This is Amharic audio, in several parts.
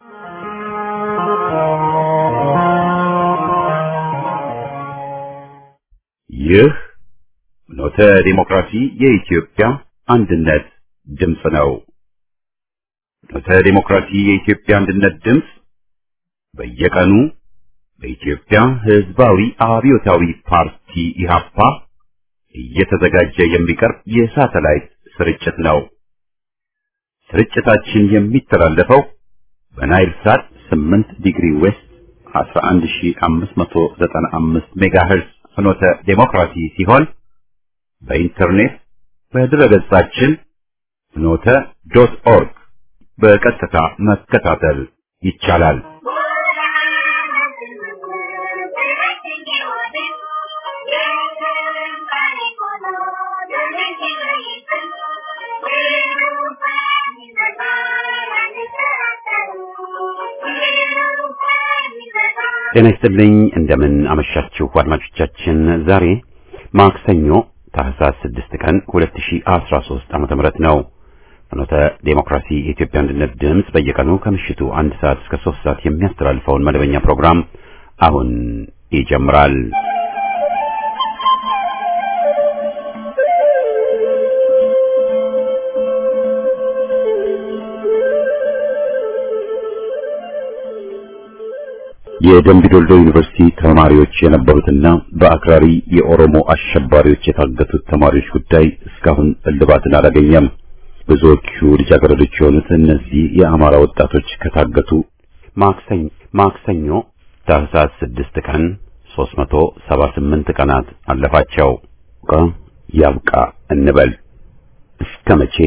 ይህ ኖተ ዲሞክራሲ የኢትዮጵያ አንድነት ድምፅ ነው። ኖተ ዲሞክራሲ የኢትዮጵያ አንድነት ድምፅ በየቀኑ በኢትዮጵያ ሕዝባዊ አብዮታዊ ፓርቲ ኢህአፓ እየተዘጋጀ የሚቀርብ የሳተላይት ስርጭት ነው። ስርጭታችን የሚተላለፈው በናይል ሳት 8 ዲግሪ ዌስት 11595 ሜጋሄርዝ ፍኖተ ዴሞክራሲ ሲሆን በኢንተርኔት በድረገጻችን ፍኖተ ዶት ኦርግ በቀጥታ መከታተል ይቻላል። ጤና ይስጥልኝ። እንደምን አመሻችሁ አድማጮቻችን። ዛሬ ማክሰኞ ታህሳስ 6 ቀን 2013 ዓመተ ምህረት ነው። ፍኖተ ዴሞክራሲ የኢትዮጵያ አንድነት ድምፅ በየቀኑ ከምሽቱ አንድ ሰዓት እስከ 3 ሰዓት የሚያስተላልፈውን መደበኛ ፕሮግራም አሁን ይጀምራል። የደምቢዶልዶ ዩኒቨርሲቲ ተማሪዎች የነበሩትና በአክራሪ የኦሮሞ አሸባሪዎች የታገቱት ተማሪዎች ጉዳይ እስካሁን እልባትን አላገኘም። ብዙዎቹ ልጃገረዶች የሆኑት እነዚህ የአማራ ወጣቶች ከታገቱ ማክሰኞ ማክሰኞ ታህሳስ 6 ቀን 378 ቀናት አለፋቸው። ቃ ያብቃ እንበል እስከ መቼ?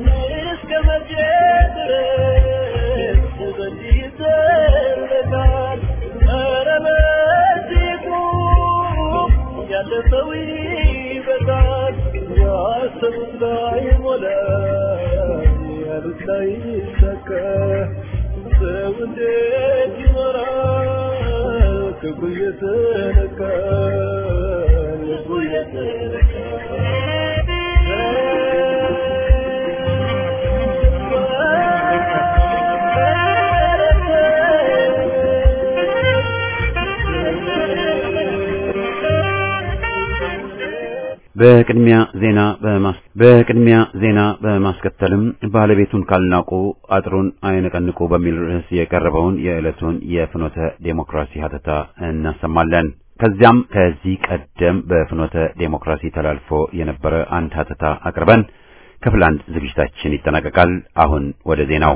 በቅድሚያ ዜና በማስ በቅድሚያ ዜና በማስከተልም ባለቤቱን ካልናቁ አጥሩን አይነቀንቁ በሚል ርዕስ የቀረበውን የዕለቱን የፍኖተ ዴሞክራሲ ሀተታ እናሰማለን። ከዚያም ከዚህ ቀደም በፍኖተ ዴሞክራሲ ተላልፎ የነበረ አንድ ሀተታ አቅርበን ክፍል አንድ ዝግጅታችን ይጠናቀቃል። አሁን ወደ ዜናው።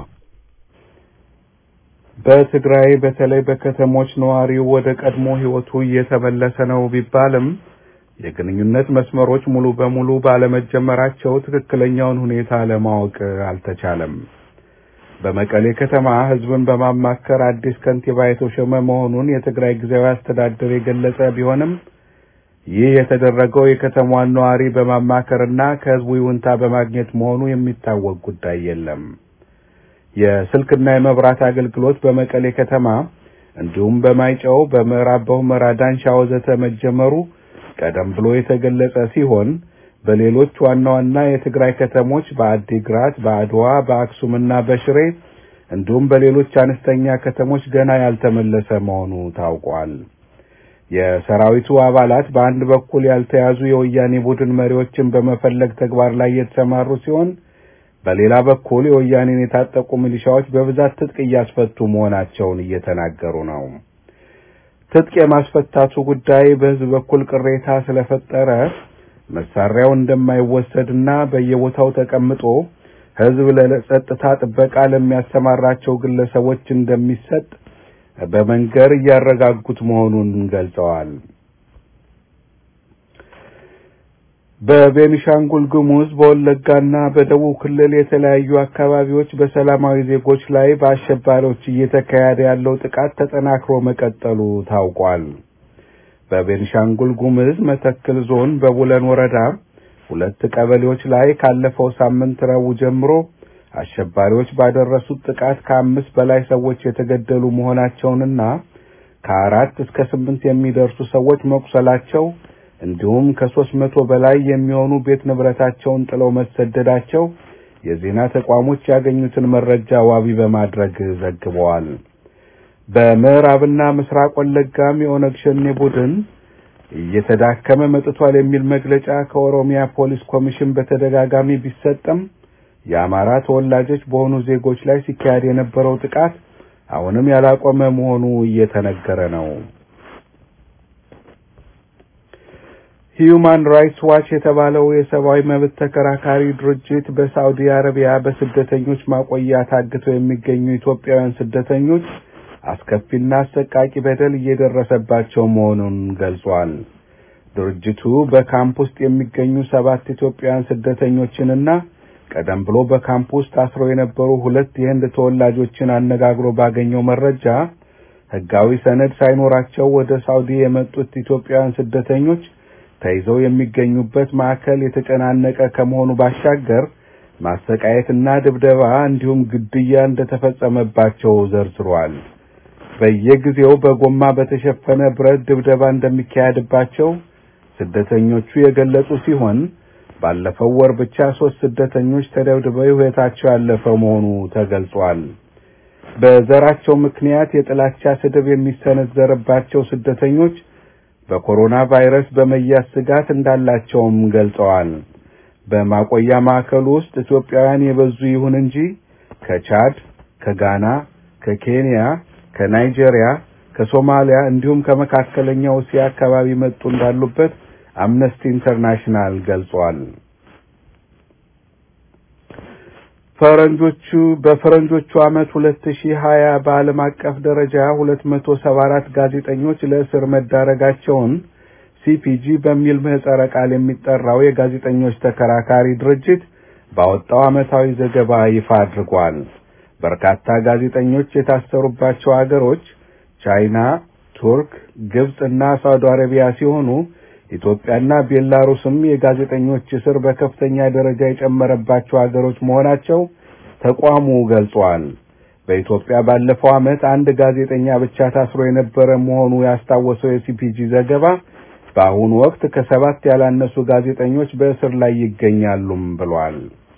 በትግራይ በተለይ በከተሞች ነዋሪው ወደ ቀድሞ ሕይወቱ እየተመለሰ ነው ቢባልም የግንኙነት መስመሮች ሙሉ በሙሉ ባለመጀመራቸው ትክክለኛውን ሁኔታ ለማወቅ አልተቻለም። በመቀሌ ከተማ ሕዝብን በማማከር አዲስ ከንቲባ የተሾመ መሆኑን የትግራይ ጊዜያዊ አስተዳደር የገለጸ ቢሆንም ይህ የተደረገው የከተማዋን ነዋሪ በማማከርና ከሕዝቡ ይሁንታ በማግኘት መሆኑ የሚታወቅ ጉዳይ የለም። የስልክና የመብራት አገልግሎት በመቀሌ ከተማ እንዲሁም በማይጨው፣ በምዕራብ በሁመራ፣ ዳንሻ ወዘተ መጀመሩ ቀደም ብሎ የተገለጸ ሲሆን በሌሎች ዋና ዋና የትግራይ ከተሞች በአዲግራት፣ በአድዋ፣ በአክሱምና በሽሬ እንዲሁም በሌሎች አነስተኛ ከተሞች ገና ያልተመለሰ መሆኑ ታውቋል። የሰራዊቱ አባላት በአንድ በኩል ያልተያዙ የወያኔ ቡድን መሪዎችን በመፈለግ ተግባር ላይ የተሰማሩ ሲሆን በሌላ በኩል የወያኔን የታጠቁ ሚሊሻዎች በብዛት ትጥቅ እያስፈቱ መሆናቸውን እየተናገሩ ነው። ትጥቅ የማስፈታቱ ጉዳይ በሕዝብ በኩል ቅሬታ ስለፈጠረ መሳሪያው እንደማይወሰድና በየቦታው ተቀምጦ ሕዝብ ለጸጥታ ጥበቃ ለሚያሰማራቸው ግለሰቦች እንደሚሰጥ በመንገር እያረጋጉት መሆኑን ገልጸዋል። በቤኒሻንጉል ጉሙዝ በወለጋና በደቡብ ክልል የተለያዩ አካባቢዎች በሰላማዊ ዜጎች ላይ በአሸባሪዎች እየተካሄደ ያለው ጥቃት ተጠናክሮ መቀጠሉ ታውቋል። በቤኒሻንጉል ጉሙዝ መተክል ዞን በቡለን ወረዳ ሁለት ቀበሌዎች ላይ ካለፈው ሳምንት ረቡዕ ጀምሮ አሸባሪዎች ባደረሱት ጥቃት ከአምስት በላይ ሰዎች የተገደሉ መሆናቸውንና ከአራት እስከ ስምንት የሚደርሱ ሰዎች መቁሰላቸው እንዲሁም ከሦስት መቶ በላይ የሚሆኑ ቤት ንብረታቸውን ጥለው መሰደዳቸው የዜና ተቋሞች ያገኙትን መረጃ ዋቢ በማድረግ ዘግበዋል። በምዕራብና ምስራቅ ወለጋም የኦነግ ሸኔ ቡድን እየተዳከመ መጥቷል የሚል መግለጫ ከኦሮሚያ ፖሊስ ኮሚሽን በተደጋጋሚ ቢሰጥም የአማራ ተወላጆች በሆኑ ዜጎች ላይ ሲካሄድ የነበረው ጥቃት አሁንም ያላቆመ መሆኑ እየተነገረ ነው። ሂዩማን ራይትስ ዋች የተባለው የሰብአዊ መብት ተከራካሪ ድርጅት በሳዑዲ አረቢያ በስደተኞች ማቆያ ታግተው የሚገኙ ኢትዮጵያውያን ስደተኞች አስከፊና አሰቃቂ በደል እየደረሰባቸው መሆኑን ገልጿል። ድርጅቱ በካምፕ ውስጥ የሚገኙ ሰባት ኢትዮጵያውያን ስደተኞችንና ቀደም ብሎ በካምፕ ውስጥ ታስረው የነበሩ ሁለት የህንድ ተወላጆችን አነጋግሮ ባገኘው መረጃ ህጋዊ ሰነድ ሳይኖራቸው ወደ ሳውዲ የመጡት ኢትዮጵያውያን ስደተኞች ተይዘው የሚገኙበት ማዕከል የተጨናነቀ ከመሆኑ ባሻገር ማሰቃየትና ድብደባ እንዲሁም ግድያ እንደተፈጸመባቸው ዘርዝሯል። በየጊዜው በጎማ በተሸፈነ ብረት ድብደባ እንደሚካሄድባቸው ስደተኞቹ የገለጹ ሲሆን ባለፈው ወር ብቻ ሶስት ስደተኞች ተደብድበው ሕይወታቸው ያለፈ መሆኑ ተገልጿል። በዘራቸው ምክንያት የጥላቻ ስድብ የሚሰነዘርባቸው ስደተኞች በኮሮና ቫይረስ በመያዝ ስጋት እንዳላቸውም ገልጸዋል። በማቆያ ማዕከሉ ውስጥ ኢትዮጵያውያን የበዙ ይሁን እንጂ ከቻድ፣ ከጋና፣ ከኬንያ፣ ከናይጄሪያ፣ ከሶማሊያ እንዲሁም ከመካከለኛው እስያ አካባቢ መጡ እንዳሉበት አምነስቲ ኢንተርናሽናል ገልጿል። ፈረንጆቹ በፈረንጆቹ ዓመት 2020 በዓለም አቀፍ ደረጃ 274 ጋዜጠኞች ለእስር መዳረጋቸውን ሲፒጂ በሚል ምህጻረ ቃል የሚጠራው የጋዜጠኞች ተከራካሪ ድርጅት ባወጣው ዓመታዊ ዘገባ ይፋ አድርጓል። በርካታ ጋዜጠኞች የታሰሩባቸው አገሮች ቻይና፣ ቱርክ፣ ግብጽ እና ሳውዲ አረቢያ ሲሆኑ ኢትዮጵያና ቤላሩስም የጋዜጠኞች እስር በከፍተኛ ደረጃ የጨመረባቸው አገሮች መሆናቸው ተቋሙ ገልጿል። በኢትዮጵያ ባለፈው ዓመት አንድ ጋዜጠኛ ብቻ ታስሮ የነበረ መሆኑ ያስታወሰው የሲፒጂ ዘገባ በአሁኑ ወቅት ከሰባት ያላነሱ ጋዜጠኞች በእስር ላይ ይገኛሉም ብሏል።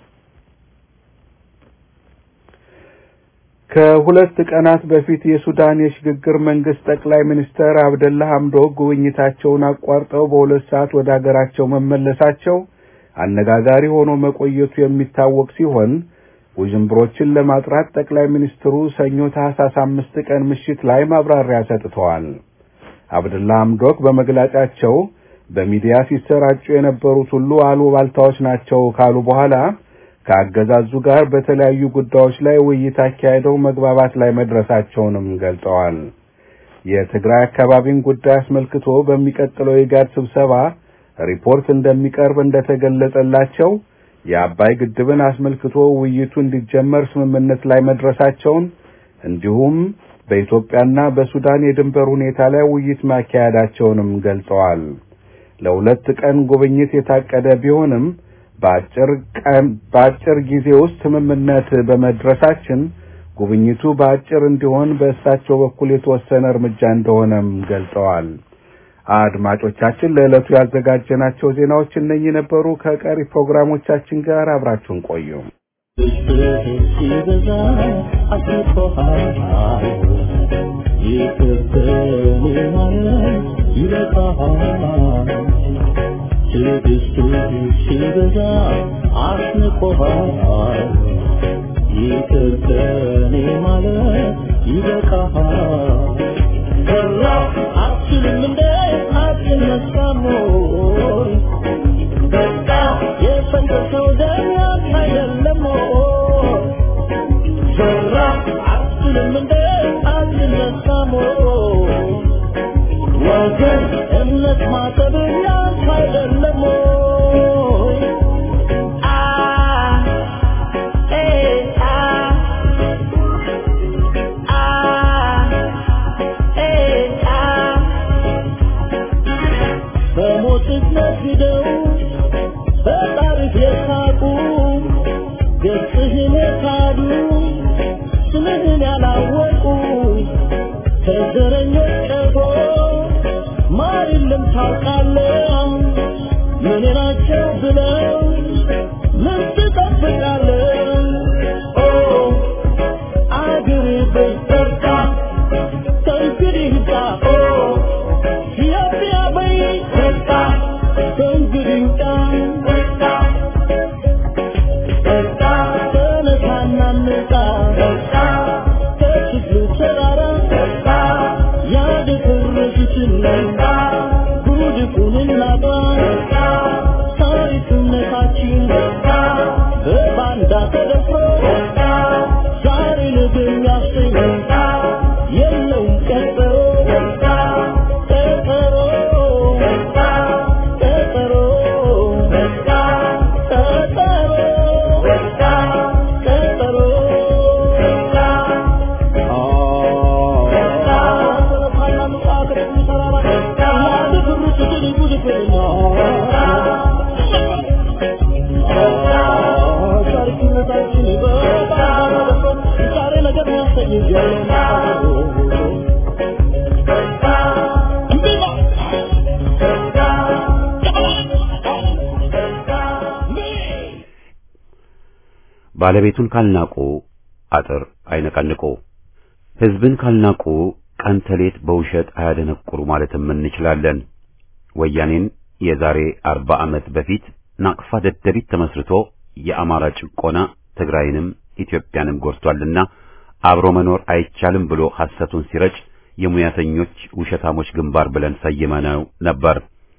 ከሁለት ቀናት በፊት የሱዳን የሽግግር መንግስት ጠቅላይ ሚኒስትር አብደላ ሐምዶክ ጉብኝታቸውን አቋርጠው በሁለት ሰዓት ወደ አገራቸው መመለሳቸው አነጋጋሪ ሆኖ መቆየቱ የሚታወቅ ሲሆን ውዥንብሮችን ለማጥራት ጠቅላይ ሚኒስትሩ ሰኞ ታህሳስ አምስት ቀን ምሽት ላይ ማብራሪያ ሰጥተዋል። አብደላ ሐምዶክ በመግለጫቸው በሚዲያ ሲሰራጩ የነበሩት ሁሉ አሉባልታዎች ናቸው ካሉ በኋላ ከአገዛዙ ጋር በተለያዩ ጉዳዮች ላይ ውይይት አካሄደው መግባባት ላይ መድረሳቸውንም ገልጸዋል። የትግራይ አካባቢን ጉዳይ አስመልክቶ በሚቀጥለው የጋድ ስብሰባ ሪፖርት እንደሚቀርብ እንደተገለጸላቸው የአባይ ግድብን አስመልክቶ ውይይቱ እንዲጀመር ስምምነት ላይ መድረሳቸውን እንዲሁም በኢትዮጵያና በሱዳን የድንበር ሁኔታ ላይ ውይይት ማካሄዳቸውንም ገልጸዋል። ለሁለት ቀን ጉብኝት የታቀደ ቢሆንም በአጭር ቀን በአጭር ጊዜ ውስጥ ስምምነት በመድረሳችን ጉብኝቱ በአጭር እንዲሆን በእሳቸው በኩል የተወሰነ እርምጃ እንደሆነም ገልጸዋል። አድማጮቻችን ለዕለቱ ያዘጋጀናቸው ዜናዎች እነኚህ ነበሩ። ከቀሪ ፕሮግራሞቻችን ጋር አብራችሁን ቆዩ። ትዕግስቱ ሲበዛ አስንቆሃል። ይቅር ከኔ ማለት ይበቃሃል። ሰራ አትችልም እንደ አትነሳም ወይ? በቃ የፈሰሰው ደም ያንተ አይደለም ወይ? ሰራ አትችልም እንደ አትነሳም ወይ? ወገን እምነት ማጠብ ያንተ አይደለም ወይ? አ ኤ አ አ ኤ አ በሞትህ ነግደው በታሪክ የሳቁ ገጽህን የካዱ ስምህን ያላወቁ ከዘረኞች ቀርቦ ማር የለም ታውቃለህ ምን ናቸው ብለው ምን ትጠብቃለህ ከችግሩ ተራራ ያደፈረሱትን ጉድፉን እናጥራ ታሪክነታችን በባንዳ ተደፍሮ ዛሬ ነገ የሚያሰኝ የለውም ቀጠሮ ቀጠሮ ቀጠሮ ቀጠሮ ባለቤቱን ካልናቁ አጥር አይነቀንቁ። ሕዝብን ካልናቁ ቀን ተሌት በውሸት አያደነቁሩ ማለትም እንችላለን። ወያኔን የዛሬ አርባ ዓመት በፊት ናቅፋ ደደቢት ተመስርቶ የአማራ ጭቆና ትግራይንም ኢትዮጵያንም ጎድቷልና አብሮ መኖር አይቻልም ብሎ ሐሰቱን ሲረጭ የሙያተኞች ውሸታሞች ግንባር ብለን ሰይመነው ነበር።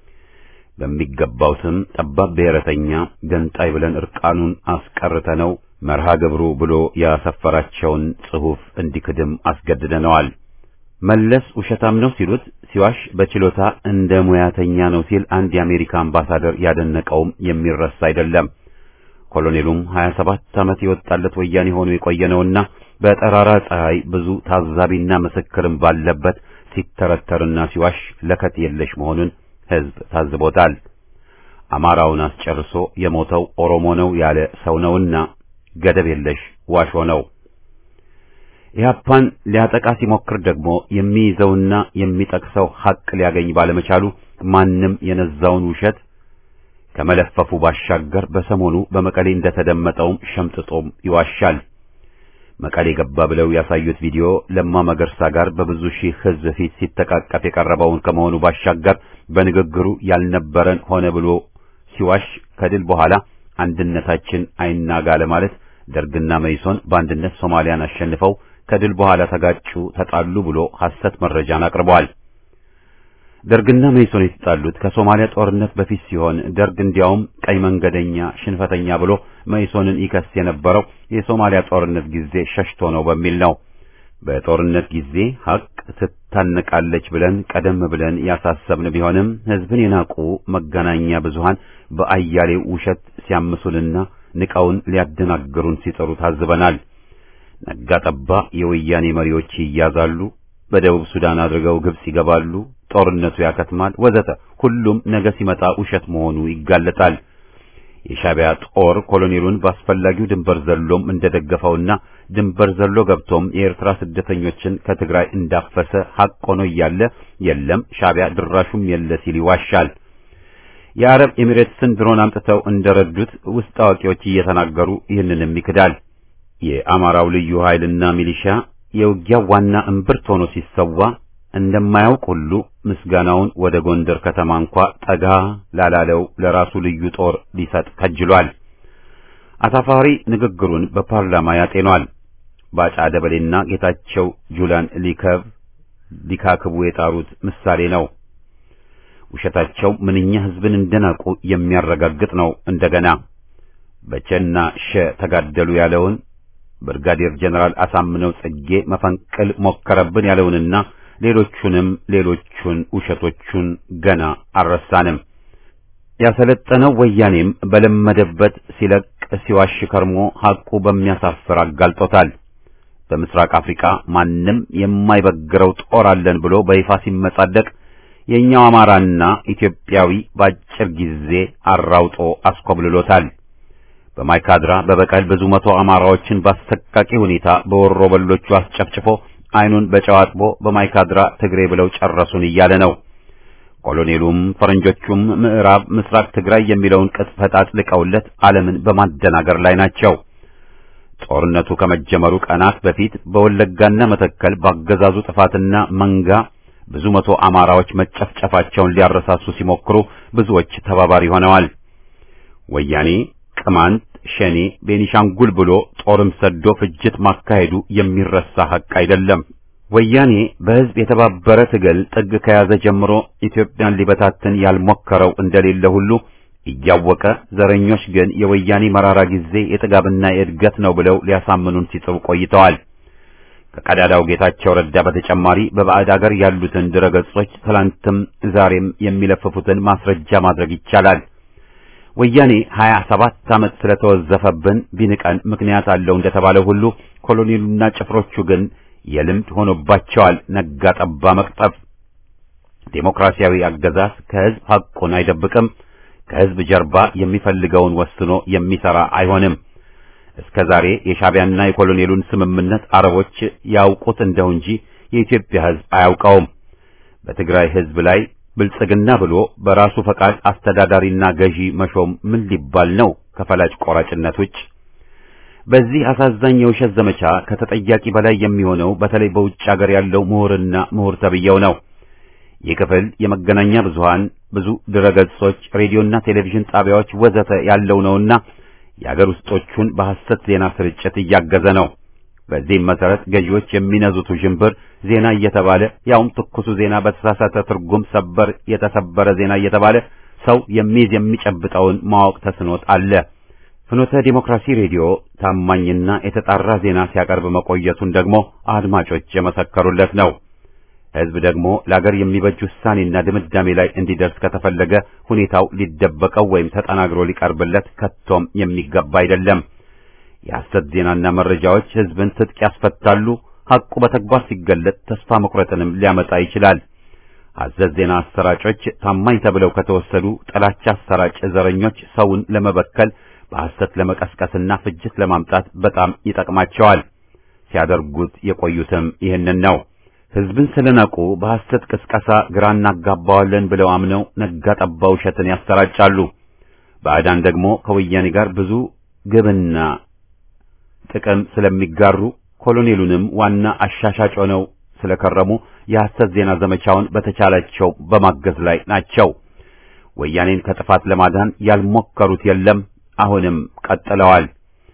በሚገባው ስም ጠባብ ብሔረተኛ ገንጣይ ብለን እርቃኑን አስቀርተነው መርሃ ግብሩ ብሎ ያሰፈራቸውን ጽሑፍ እንዲክድም አስገድደነዋል። መለስ ውሸታም ነው ሲሉት ሲዋሽ በችሎታ እንደ ሙያተኛ ነው ሲል አንድ የአሜሪካ አምባሳደር ያደነቀውም የሚረሳ አይደለም። ኮሎኔሉም 27 ዓመት የወጣለት ወያኔ ሆኖ የቆየነውና በጠራራ ፀሐይ ብዙ ታዛቢና ምስክርም ባለበት ሲተረተርና ሲዋሽ ለከት የለሽ መሆኑን ሕዝብ ታዝቦታል። አማራውን አስጨርሶ የሞተው ኦሮሞ ነው ያለ ሰው ነውና ገደብ የለሽ ዋሾ ነው። ኢህአፓን ሊያጠቃ ሲሞክር ደግሞ የሚይዘውና የሚጠቅሰው ሐቅ ሊያገኝ ባለመቻሉ ማንም የነዛውን ውሸት ከመለፈፉ ባሻገር በሰሞኑ በመቀሌ እንደተደመጠውም ሸምጥጦም ይዋሻል። መቀሌ ገባ ብለው ያሳዩት ቪዲዮ ለማ መገርሳ ጋር በብዙ ሺህ ሕዝብ ፊት ሲተቃቀፍ የቀረበውን ከመሆኑ ባሻገር በንግግሩ ያልነበረን ሆነ ብሎ ሲዋሽ ከድል በኋላ አንድነታችን አይናጋ ለማለት ደርግና መይሶን በአንድነት ሶማሊያን አሸንፈው ከድል በኋላ ተጋጩ፣ ተጣሉ ብሎ ሐሰት መረጃን አቅርበዋል። ደርግና መይሶን የተጣሉት ከሶማሊያ ጦርነት በፊት ሲሆን ደርግ እንዲያውም ቀይ መንገደኛ ሽንፈተኛ ብሎ መይሶንን ይከስ የነበረው የሶማሊያ ጦርነት ጊዜ ሸሽቶ ነው በሚል ነው። በጦርነት ጊዜ ሐቅ ትታነቃለች ብለን ቀደም ብለን ያሳሰብን ቢሆንም ሕዝብን የናቁ መገናኛ ብዙሃን በአያሌው ውሸት ሲያምሱንና ንቀውን ሊያደናግሩን ሲጠሩ ታዝበናል። ነጋ ጠባ የወያኔ መሪዎች ይያዛሉ፣ በደቡብ ሱዳን አድርገው ግብጽ ይገባሉ፣ ጦርነቱ ያከትማል፣ ወዘተ። ሁሉም ነገ ሲመጣ ውሸት መሆኑ ይጋለጣል። የሻዕቢያ ጦር ኮሎኔሉን በአስፈላጊው ድንበር ዘሎም እንደደገፈውና ድንበር ዘሎ ገብቶም የኤርትራ ስደተኞችን ከትግራይ እንዳፈሰ ሐቅ ሆኖ እያለ የለም ሻዕቢያ ድራሹም የለ ሲል ይዋሻል። የአረብ ኤሚሬትስን ድሮን አምጥተው እንደረዱት ውስጥ አዋቂዎች እየተናገሩ ይህንንም ይክዳል። የአማራው ልዩ ኃይልና ሚሊሻ የውጊያው ዋና እምብርት ሆኖ ሲሰዋ እንደማያውቅ ሁሉ ምስጋናውን ወደ ጎንደር ከተማ እንኳ ጠጋ ላላለው ለራሱ ልዩ ጦር ሊሰጥ ከጅሏል። አሳፋሪ ንግግሩን በፓርላማ ያጤኗል። ባጫ ደበሌና ጌታቸው ጁላን ሊከብ ሊካክቡ የጣሩት ምሳሌ ነው። ውሸታቸው ምንኛ ሕዝብን እንደናቁ የሚያረጋግጥ ነው። እንደገና በቸና ሸ ተጋደሉ ያለውን ብርጋዴር ጀነራል አሳምነው ጽጌ መፈንቅል ሞከረብን ያለውንና ሌሎቹንም ሌሎቹን ውሸቶቹን ገና አልረሳንም። ያሰለጠነው ወያኔም በለመደበት ሲለቅ ሲዋሽ ከርሞ ሐቁ በሚያሳፍር አጋልጦታል። በምስራቅ አፍሪካ ማንም የማይበግረው ጦር አለን ብሎ በይፋ ሲመጻደቅ የኛው አማራና ኢትዮጵያዊ በአጭር ጊዜ አራውጦ አስኮብልሎታል። በማይካድራ በበቀል ብዙ መቶ አማራዎችን በአሰቃቂ ሁኔታ በወሮ በሎቹ አስጨፍጭፎ ዓይኑን በጨው አጥቦ በማይካድራ ትግሬ ብለው ጨረሱን እያለ ነው። ኮሎኔሉም ፈረንጆቹም ምዕራብ ምስራቅ ትግራይ የሚለውን ቅጽፈት አጥልቀውለት ዓለምን በማደናገር ላይ ናቸው። ጦርነቱ ከመጀመሩ ቀናት በፊት በወለጋና መተከል ባገዛዙ ጥፋትና መንጋ ብዙ መቶ አማራዎች መጨፍጨፋቸውን ሊያረሳሱ ሲሞክሩ ብዙዎች ተባባሪ ሆነዋል። ወያኔ ቅማንት፣ ሸኔ ቤኒሻንጉል ብሎ ጦርም ሰዶ ፍጅት ማካሄዱ የሚረሳ ሐቅ አይደለም። ወያኔ በሕዝብ የተባበረ ትግል ጥግ ከያዘ ጀምሮ ኢትዮጵያን ሊበታትን ያልሞከረው እንደሌለ ሁሉ እያወቀ ዘረኞች ግን የወያኔ መራራ ጊዜ የጥጋብና የእድገት ነው ብለው ሊያሳምኑን ሲጥሩ ቆይተዋል። ከቀዳዳው ጌታቸው ረዳ በተጨማሪ በባዕድ አገር ያሉትን ድረገጾች ትላንትም ዛሬም የሚለፍፉትን ማስረጃ ማድረግ ይቻላል። ወያኔ ሀያ ሰባት ዓመት ስለተወዘፈብን ቢንቀን ምክንያት አለው እንደተባለ ሁሉ ኮሎኔሉና ጭፍሮቹ ግን የልምድ ሆኖባቸዋል ነጋ ጠባ መቅጠፍ። ዴሞክራሲያዊ አገዛዝ ከሕዝብ ሐቁን አይደብቅም። ከሕዝብ ጀርባ የሚፈልገውን ወስኖ የሚሰራ አይሆንም። እስከ ዛሬ የሻዕቢያና የኮሎኔሉን ስምምነት አረቦች ያውቁት እንደው እንጂ የኢትዮጵያ ሕዝብ አያውቀውም። በትግራይ ሕዝብ ላይ ብልጽግና ብሎ በራሱ ፈቃድ አስተዳዳሪና ገዢ መሾም ምን ሊባል ነው ከፈላጭ ቆራጭነት ውጭ? በዚህ አሳዛኝ የውሸት ዘመቻ ከተጠያቂ በላይ የሚሆነው በተለይ በውጭ ሀገር ያለው ምሁርና ምሁር ተብየው ነው። ይህ ክፍል የመገናኛ ብዙሃን ብዙ ድረገጾች፣ ሬዲዮና ቴሌቪዥን ጣቢያዎች ወዘተ ያለው ነውና የአገር ውስጦቹን በሐሰት ዜና ስርጭት እያገዘ ነው። በዚህም መሰረት ገዢዎች የሚነዙት ውዥንብር ዜና እየተባለ ያውም ትኩሱ ዜና በተሳሳተ ትርጉም ሰበር የተሰበረ ዜና እየተባለ ሰው የሚይዝ የሚጨብጠውን ማወቅ ተስኖት አለ። ፍኖተ ዲሞክራሲ ሬዲዮ ታማኝና የተጣራ ዜና ሲያቀርብ መቆየቱን ደግሞ አድማጮች የመሰከሩለት ነው። ሕዝብ ደግሞ ለአገር የሚበጅ ውሳኔና ድምዳሜ ላይ እንዲደርስ ከተፈለገ ሁኔታው ሊደበቀው ወይም ተጠናግሮ ሊቀርብለት ከቶም የሚገባ አይደለም። የሐሰት ዜናና መረጃዎች ሕዝብን ትጥቅ ያስፈታሉ። ሐቁ በተግባር ሲገለጥ ተስፋ መቁረጥንም ሊያመጣ ይችላል። ሐሰት ዜና አሰራጮች ታማኝ ተብለው ከተወሰዱ ጥላቻ አሰራጭ ዘረኞች ሰውን ለመበከል በሐሰት ለመቀስቀስና ፍጅት ለማምጣት በጣም ይጠቅማቸዋል። ሲያደርጉት የቆዩትም ይህንን ነው። ሕዝብን ስለናቁ በሐሰት ቅስቀሳ ግራ እናጋባዋለን ብለው አምነው ነጋ ጠባ ውሸትን ያሰራጫሉ። ባዕዳን ደግሞ ከወያኔ ጋር ብዙ ግብና ጥቅም ስለሚጋሩ ኮሎኔሉንም ዋና አሻሻጭ ሆነው ስለከረሙ የሐሰት ዜና ዘመቻውን በተቻላቸው በማገዝ ላይ ናቸው። ወያኔን ከጥፋት ለማዳን ያልሞከሩት የለም። አሁንም ቀጥለዋል።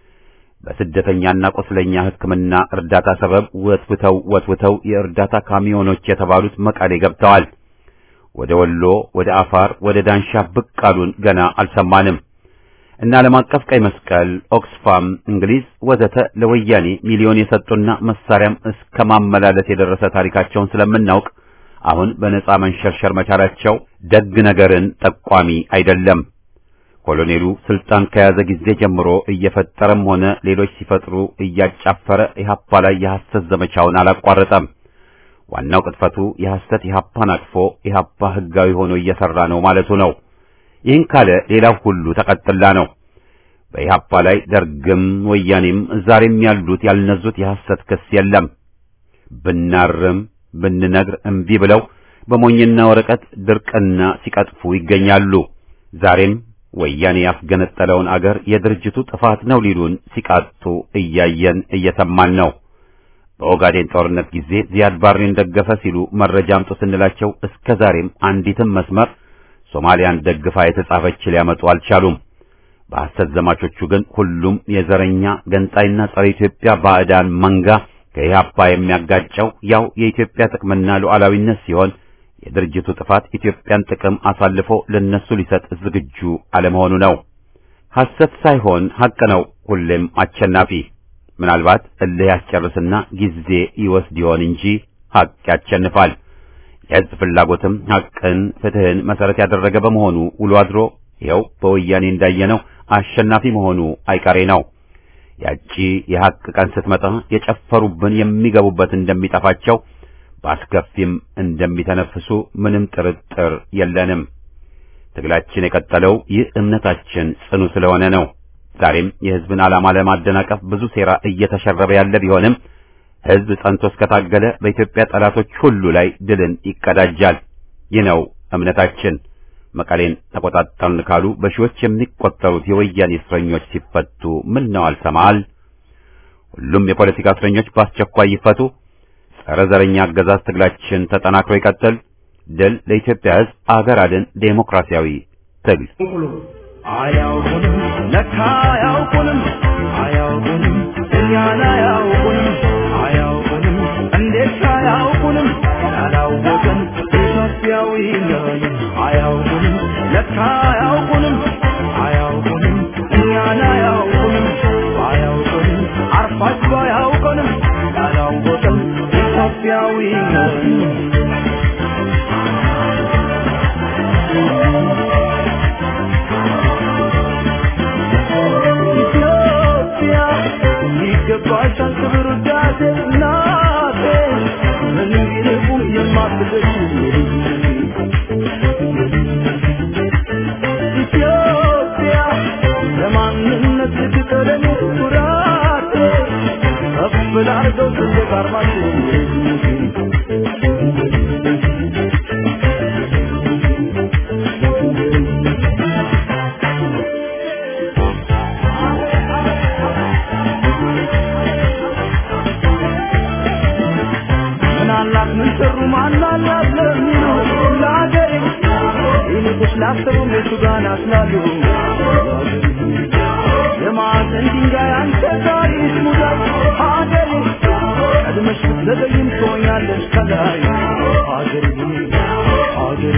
በስደተኛና ቁስለኛ ሕክምና እርዳታ ሰበብ ወትውተው ወትውተው የእርዳታ ካሚዮኖች የተባሉት መቀሌ ገብተዋል። ወደ ወሎ፣ ወደ አፋር፣ ወደ ዳንሻ ብቅ አሉን ገና አልሰማንም። እና ዓለም አቀፍ ቀይ መስቀል፣ ኦክስፋም፣ እንግሊዝ ወዘተ ለወያኔ ሚሊዮን የሰጡና መሳሪያም እስከ ማመላለስ የደረሰ ታሪካቸውን ስለምናውቅ አሁን በነጻ መንሸርሸር መቻላቸው ደግ ነገርን ጠቋሚ አይደለም። ኮሎኔሉ ስልጣን ከያዘ ጊዜ ጀምሮ እየፈጠረም ሆነ ሌሎች ሲፈጥሩ እያጫፈረ ኢህአፓ ላይ የሐሰት ዘመቻውን አላቋረጠም። ዋናው ቅጥፈቱ የሐሰት ኢህአፓን አቅፎ ኢህአፓ ህጋዊ ሆኖ እየሰራ ነው ማለቱ ነው። ይህን ካለ ሌላው ሁሉ ተቀጥላ ነው። በኢህአፓ ላይ ደርግም ወያኔም ዛሬም ያሉት ያልነዙት የሐሰት ክስ የለም። ብናርም ብንነግር እምቢ ብለው በሞኝና ወረቀት ድርቅና ሲቀጥፉ ይገኛሉ። ዛሬም ወያኔ ያስገነጠለውን አገር የድርጅቱ ጥፋት ነው ሊሉን ሲቃጡ እያየን እየሰማን ነው። በኦጋዴን ጦርነት ጊዜ ዚያድ ባሬን ደገፈ ሲሉ መረጃ አምጡ ስንላቸው እስከ ዛሬም አንዲትም መስመር ሶማሊያን ደግፋ የተጻፈች ሊያመጡ አልቻሉም። በሐሰት ዘማቾቹ ግን ሁሉም የዘረኛ ገንጣይና ጸረ ኢትዮጵያ ባዕዳን መንጋ ከኢህአፓ የሚያጋጨው ያው የኢትዮጵያ ጥቅምና ሉዓላዊነት ሲሆን የድርጅቱ ጥፋት ኢትዮጵያን ጥቅም አሳልፎ ለነሱ ሊሰጥ ዝግጁ አለመሆኑ ነው። ሐሰት ሳይሆን ሐቅ ነው ሁሌም አሸናፊ። ምናልባት እልህ ያስጨርስና ጊዜ ይወስድ ይሆን እንጂ ሐቅ ያሸንፋል። የሕዝብ ፍላጎትም ሐቅን፣ ፍትህን መሰረት ያደረገ በመሆኑ ውሎ አድሮ ይኸው በወያኔ እንዳየነው አሸናፊ መሆኑ አይቀሬ ነው። ያቺ የሐቅ ቀን ስትመጣ የጨፈሩብን የሚገቡበት እንደሚጠፋቸው በአስከፊም እንደሚተነፍሱ ምንም ጥርጥር የለንም። ትግላችን የቀጠለው ይህ እምነታችን ጽኑ ስለሆነ ነው። ዛሬም የሕዝብን ዓላማ ለማደናቀፍ ብዙ ሴራ እየተሸረበ ያለ ቢሆንም ሕዝብ ጸንቶ እስከታገለ በኢትዮጵያ ጠላቶች ሁሉ ላይ ድልን ይቀዳጃል። ይህ ነው እምነታችን። መቀሌን ተቆጣጠርን ካሉ በሺዎች የሚቆጠሩት የወያኔ እስረኞች ሲፈቱ ምን ነው አልሰማል? ሁሉም የፖለቲካ እስረኞች በአስቸኳይ ይፈቱ። ጸረ ዘረኛ አገዛዝ ትግላችን ተጠናክሮ ይቀጥል። ድል ለኢትዮጵያ ሕዝብ፣ አገር አድን ዴሞክራሲያዊ ትግል። ቁሉ አያውቁንም ለካ አያውቁንም አያውቁንም እኛን አያውቁንም አያውቁንም እንዴት አያውቁንም ያላወቅን ኢትዮጵያዊ ነን አያውቁንም ለካ አያውቁንም አያውቁንም እኛን አያውቁንም አያውቁንም አርፋችሁ አያውቁንም ያላወቅን ኢትዮጵያዊ ነን ኢትዮጵያ ይገባሻል ክብር ውዳሴ እናቴ ምንም ቢርቁም የማትደርሺ ኢትዮጵያ ለማንነት ልትቀደም ኩራቴ ከፍ ላርገው ሰንደቅ ዓርማችን ምን አላት ምን ሰሩ ማን አላት ለሚሉ ለአገሬ ይልቁስ ላሰቡ ቤቱ ጋር ናስላሉ የማዕዘን ድንጋይ አንተ ታሪክ ሙዳይ ሀገሬ ቀድመሽ ብትዘገይም ትሆኛለሽ ከላይ ሀገሬ ሀገሬ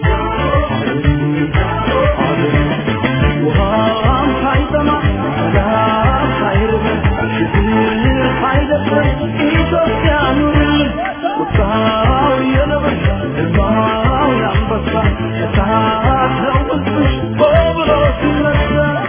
ሀገሬ ውሃም ሳይጠማ ሰላም ሳይርበን ችግር ሳይደፍረን ኢትዮጵያ ኑርልን ቁጣው የነብር ሕዝባው የአንበሳ እሳት ነው ውስጥሽ ሆ ብሎ ሲነሳ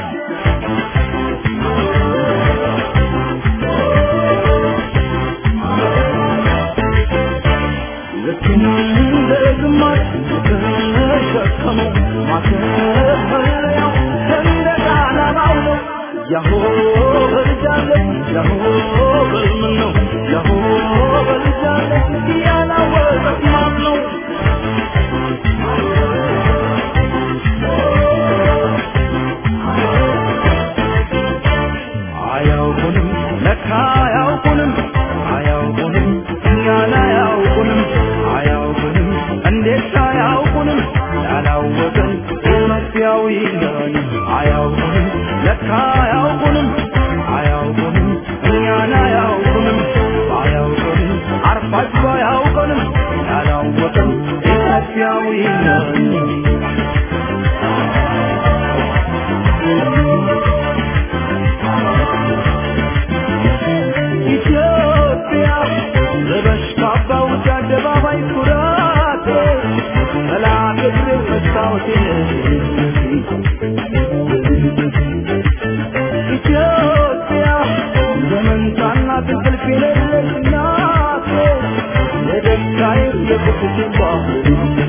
ልክ እንደ ግማሽ የተሸከመው ማከፈለያው ሰንደቅ ዓላማው ነው። ያሆ በልጃለች ያሆ በልምን ነው ያሆ በልጃለች ያላወቀት ማን ነው? አያውቁንም ለካ አያውቁንም አያውቁንም እኛን አያውቁንም አያውቁንም እንዴት አያውቁንም ያላወቅን ኢትዮጵያዊ ነን አያውቁንም ለካ አያውቁንም አያውቁንም እኛን አያውቁንም አያውቁንም አርፋችሁ አያውቁንም ያላወቅን ኢትዮጵያዊ ነን ኢትዮጵያ ለበሽታ አባውት አደባባይ ኩራቴ ጠላት እግሬ መስታወቴ ኢትዮጵያ ዘመንታና እንቅልፍ የሌለች እናቴ የደስታዬ የቁስቴ ባህር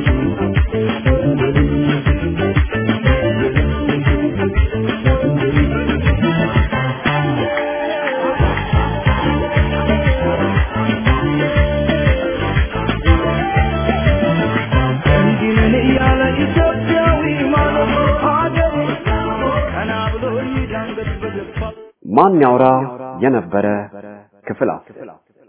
እንዲህ ነን እያለ ኢትዮጵያዊ ማለት ሀገሬ ቀና ብሎ ይዳንገት በገባ ማን ያውራ የነበረ ክፍል አስር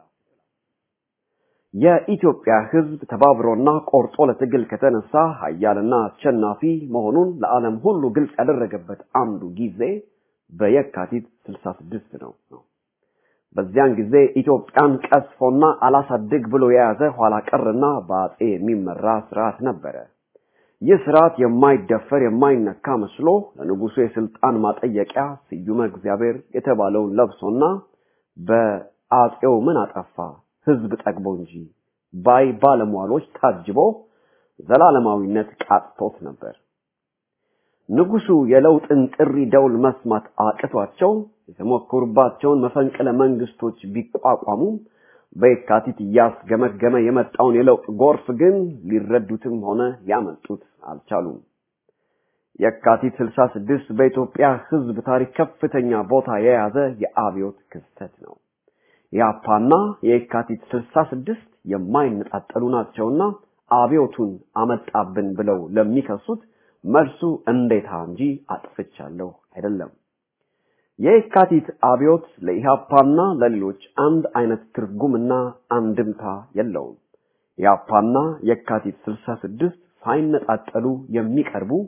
የኢትዮጵያ ሕዝብ ተባብሮና ቆርጦ ለትግል ከተነሳ ኃያልና አሸናፊ መሆኑን ለዓለም ሁሉ ግልጽ ያደረገበት አንዱ ጊዜ በየካቲት 66 ነው ነው። በዚያን ጊዜ ኢትዮጵያን ቀስፎና አላሳድግ ብሎ የያዘ ኋላ ቀርና በአጼ የሚመራ ስርዓት ነበረ። ይህ ስርዓት የማይደፈር የማይነካ መስሎ ለንጉሱ የስልጣን ማጠየቂያ ስዩመ እግዚአብሔር የተባለውን ለብሶና በአጼው ምን አጠፋ ህዝብ ጠግቦ እንጂ ባይ ባለሟሎች ታጅቦ ዘላለማዊነት ቃጥቶት ነበር። ንጉሱ የለውጥን ጥሪ ደውል መስማት አቅቷቸው የተሞከሩባቸውን መፈንቅለ መንግስቶች ቢቋቋሙም በየካቲት እያስገመገመ የመጣውን የለውጥ ጎርፍ ግን ሊረዱትም ሆነ ሊያመልጡት አልቻሉም። የካቲት 66 በኢትዮጵያ ህዝብ ታሪክ ከፍተኛ ቦታ የያዘ የአብዮት ክስተት ነው። የአፓና የካቲት 66 የማይነጣጠሉ ናቸውና አብዮቱን አመጣብን ብለው ለሚከሱት መልሱ እንዴታ እንጂ አጥፍቻለሁ አይደለም። የካቲት አብዮት ለኢሃፓና ለሌሎች አንድ አይነት ትርጉምና አንድምታ የለውም። የአፓና የካቲት 66 ሳይነጣጠሉ የሚቀርቡ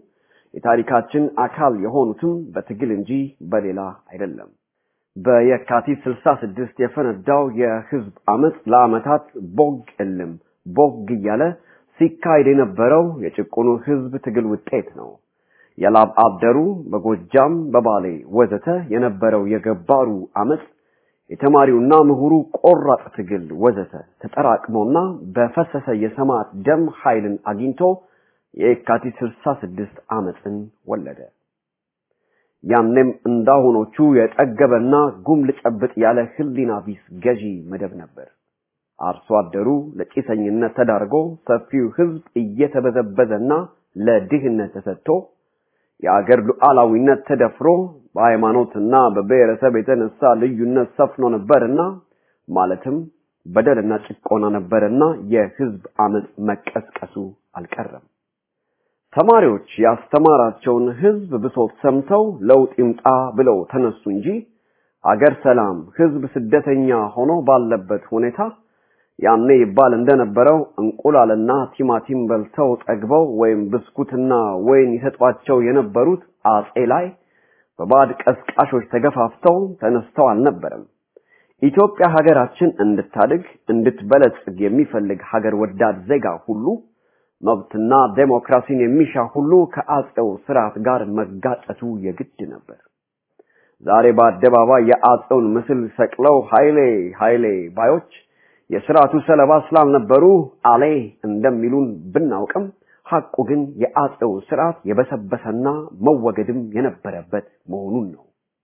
የታሪካችን አካል የሆኑትም በትግል እንጂ በሌላ አይደለም። በየካቲት 66 የፈነዳው የህዝብ አመፅ ለአመታት ቦግ እልም ቦግ እያለ ሲካሄድ የነበረው የጭቁኑ ህዝብ ትግል ውጤት ነው። የላብ አደሩ በጎጃም በባሌ ወዘተ የነበረው የገባሩ አመፅ የተማሪውና ምሁሩ ቆራጥ ትግል ወዘተ ተጠራቅሞና በፈሰሰ የሰማዕት ደም ኃይልን አግኝቶ የካቲት 66 አመፅን ወለደ። ያኔም እንዳሁኖቹ የጠገበና ጉም ልጨብጥ ያለ ህሊና ቢስ ገዢ መደብ ነበር። አርሶ አደሩ ለጭሰኝነት ተዳርጎ ሰፊው ህዝብ እየተበዘበዘና ለድህነት ተሰጥቶ የአገር ሉዓላዊነት ተደፍሮ በሃይማኖትና በብሔረሰብ የተነሳ ልዩነት ሰፍኖ ነበርና ማለትም በደልና ጭቆና ነበርና የህዝብ አመፅ መቀስቀሱ አልቀረም። ተማሪዎች ያስተማራቸውን ህዝብ ብሶት ሰምተው ለውጥ ይምጣ ብለው ተነሱ እንጂ አገር ሰላም፣ ህዝብ ስደተኛ ሆኖ ባለበት ሁኔታ ያኔ ይባል እንደነበረው እንቁላልና ቲማቲም በልተው ጠግበው ወይም ብስኩትና ወይን ይሰጧቸው የነበሩት አጼ ላይ በባዕድ ቀስቃሾች ተገፋፍተው ተነስተው አልነበረም። ኢትዮጵያ ሀገራችን እንድታድግ እንድትበለጽግ የሚፈልግ ሀገር ወዳድ ዜጋ ሁሉ መብትና ዴሞክራሲን የሚሻ ሁሉ ከአጼው ስርዓት ጋር መጋጨቱ የግድ ነበር። ዛሬ በአደባባይ የአጼውን ምስል ሰቅለው ኃይሌ ኃይሌ ባዮች የስርዓቱ ሰለባ ስላልነበሩ አሌ እንደሚሉን ብናውቅም ሐቁ ግን የአጼው ስርዓት የበሰበሰና መወገድም የነበረበት መሆኑን ነው።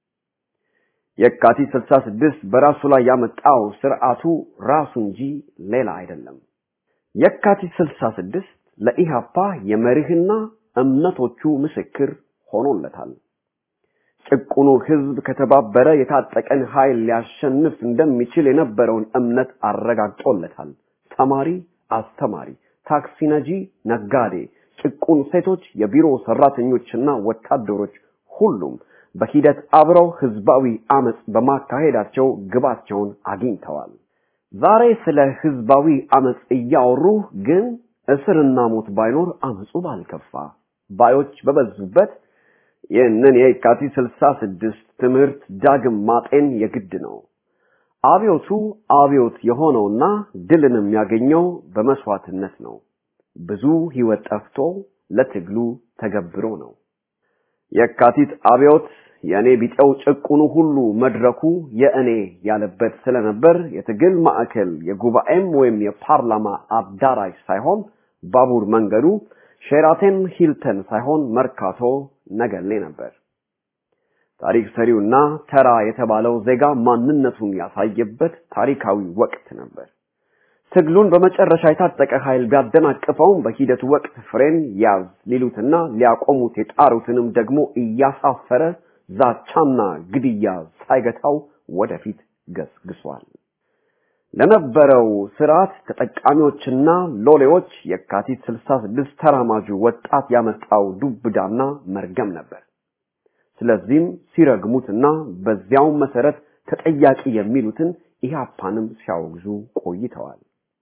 የካቲት 66 በራሱ ላይ ያመጣው ስርዓቱ ራሱ እንጂ ሌላ አይደለም። የካቲት 66 ለኢሃፓ የመርህና እምነቶቹ ምስክር ሆኖለታል። ጭቁኑ ህዝብ ከተባበረ የታጠቀን ኃይል ሊያሸንፍ እንደሚችል የነበረውን እምነት አረጋግጦለታል። ተማሪ፣ አስተማሪ፣ ታክሲ ነጂ፣ ነጋዴ፣ ጭቁን ሴቶች፣ የቢሮ ሰራተኞችና ወታደሮች ሁሉም በሂደት አብረው ህዝባዊ አመጽ በማካሄዳቸው ግባቸውን አግኝተዋል። ዛሬ ስለ ህዝባዊ አመጽ እያወሩ ግን እስርና ሞት ባይኖር አመጹ ባልከፋ ባዮች በበዙበት ይህንን የካቲት 66 ትምህርት ዳግም ማጤን የግድ ነው። አብዮቱ አብዮት የሆነውና ድልን የሚያገኘው በመስዋዕትነት ነው። ብዙ ህይወት ጠፍቶ ለትግሉ ተገብሮ ነው። የካቲት አብዮት የእኔ ቢጤው ጭቁኑ ሁሉ መድረኩ የእኔ ያለበት ስለነበር የትግል ማዕከል የጉባኤም ወይም የፓርላማ አዳራሽ ሳይሆን ባቡር መንገዱ ሼራተን ሂልተን ሳይሆን መርካቶ ነገሌ ነበር። ታሪክ ሰሪውና ተራ የተባለው ዜጋ ማንነቱን ያሳየበት ታሪካዊ ወቅት ነበር። ትግሉን በመጨረሻ የታጠቀ ኃይል ቢያደናቅፈውም በሂደቱ ወቅት ፍሬን ያዝ ሊሉትና ሊያቆሙት የጣሩትንም ደግሞ እያሳፈረ ዛቻና ግድያ ሳይገታው ወደፊት ገስግሷል። ለነበረው ስርዓት ተጠቃሚዎችና ሎሌዎች የካቲት 66 ተራማጁ ወጣት ያመጣው ዱብዳና መርገም ነበር። ስለዚህም ሲረግሙትና በዚያው መሰረት ተጠያቂ የሚሉትን ኢህአፓንም ሲያወግዙ ቆይተዋል።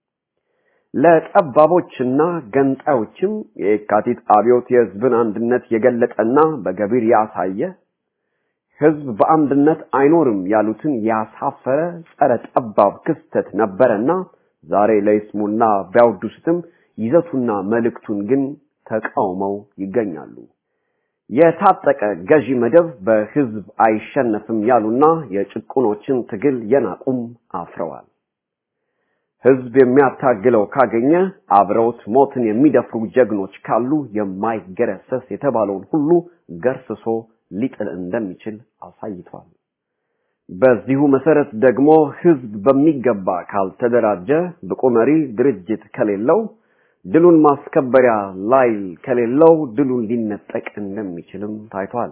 ለጠባቦችና ገንጣዮችም የካቲት አብዮት የህዝብን አንድነት የገለጠና በገቢር ያሳየ ህዝብ በአንድነት አይኖርም ያሉትን ያሳፈረ ጸረ ጠባብ ክስተት ነበረና ዛሬ ለይስሙና ቢያወድሱትም ይዘቱና መልእክቱን ግን ተቃውመው ይገኛሉ። የታጠቀ ገዢ መደብ በህዝብ አይሸነፍም ያሉና የጭቁኖችን ትግል የናቁም አፍረዋል። ህዝብ የሚያታግለው ካገኘ አብረውት ሞትን የሚደፍሩ ጀግኖች ካሉ የማይገረሰስ የተባለውን ሁሉ ገርስሶ ሊጥል እንደሚችል አሳይቷል። በዚሁ መሰረት ደግሞ ህዝብ በሚገባ ካልተደራጀ ብቁ መሪ ድርጅት ከሌለው ድሉን ማስከበሪያ ላይል ከሌለው ድሉን ሊነጠቅ እንደሚችልም ታይቷል።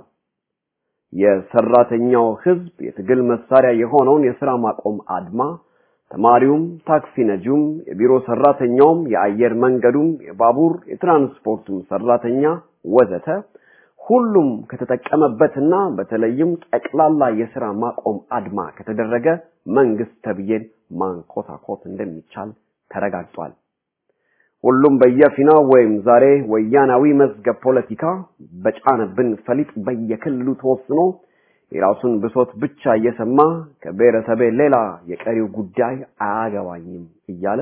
የሰራተኛው ህዝብ የትግል መሳሪያ የሆነውን የስራ ማቆም አድማ ተማሪውም፣ ታክሲ ነጂውም፣ የቢሮ ሰራተኛውም፣ የአየር መንገዱም፣ የባቡር የትራንስፖርቱም ሰራተኛ ወዘተ ሁሉም ከተጠቀመበትና በተለይም ጠቅላላ የስራ ማቆም አድማ ከተደረገ መንግስት ተብዬን ማንኮታኮት እንደሚቻል ተረጋግጧል። ሁሉም በየፊናው ወይም ዛሬ ወያናዊ መዝገብ ፖለቲካ በጫነብን ፈሊጥ በየክልሉ ተወስኖ የራሱን ብሶት ብቻ እየሰማ ከብሔረሰቤ ሌላ የቀሪው ጉዳይ አያገባኝም እያለ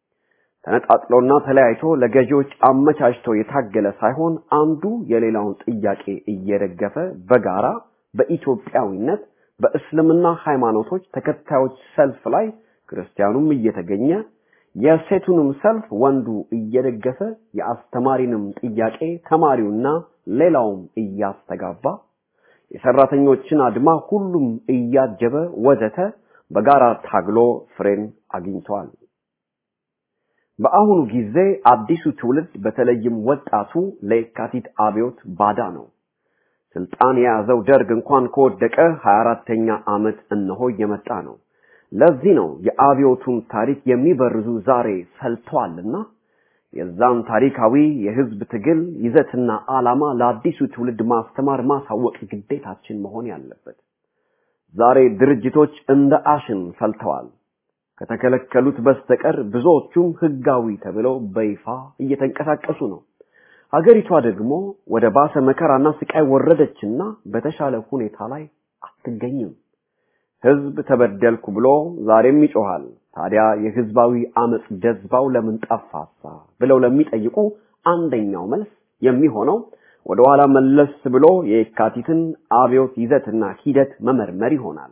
ተነጣጥሎና ተለያይቶ ለገዢዎች አመቻችቶ የታገለ ሳይሆን አንዱ የሌላውን ጥያቄ እየደገፈ በጋራ በኢትዮጵያዊነት በእስልምና ሃይማኖቶች ተከታዮች ሰልፍ ላይ ክርስቲያኑም እየተገኘ የሴቱንም ሰልፍ ወንዱ እየደገፈ የአስተማሪንም ጥያቄ ተማሪውና ሌላውም እያስተጋባ የሰራተኞችን አድማ ሁሉም እያጀበ ወዘተ በጋራ ታግሎ ፍሬን አግኝተዋል። በአሁኑ ጊዜ አዲሱ ትውልድ በተለይም ወጣቱ ለየካቲት አብዮት ባዳ ነው። ስልጣን የያዘው ደርግ እንኳን ከወደቀ 24ተኛ ዓመት እነሆ እየመጣ ነው። ለዚህ ነው የአብዮቱን ታሪክ የሚበርዙ ዛሬ ፈልተዋልና የዛን ታሪካዊ የህዝብ ትግል ይዘትና ዓላማ ለአዲሱ ትውልድ ማስተማር ማሳወቅ ግዴታችን መሆን ያለበት። ዛሬ ድርጅቶች እንደ አሽን ፈልተዋል። ከተከለከሉት በስተቀር ብዙዎቹም ህጋዊ ተብለው በይፋ እየተንቀሳቀሱ ነው። ሀገሪቷ ደግሞ ወደ ባሰ መከራና ስቃይ ወረደችና በተሻለ ሁኔታ ላይ አትገኝም። ህዝብ ተበደልኩ ብሎ ዛሬም ይጮሃል። ታዲያ የህዝባዊ አመጽ ጀዝባው ለምን ጠፋሳ ብለው ለሚጠይቁ አንደኛው መልስ የሚሆነው ወደ ኋላ መለስ ብሎ የካቲትን አብዮት ይዘትና ሂደት መመርመር ይሆናል።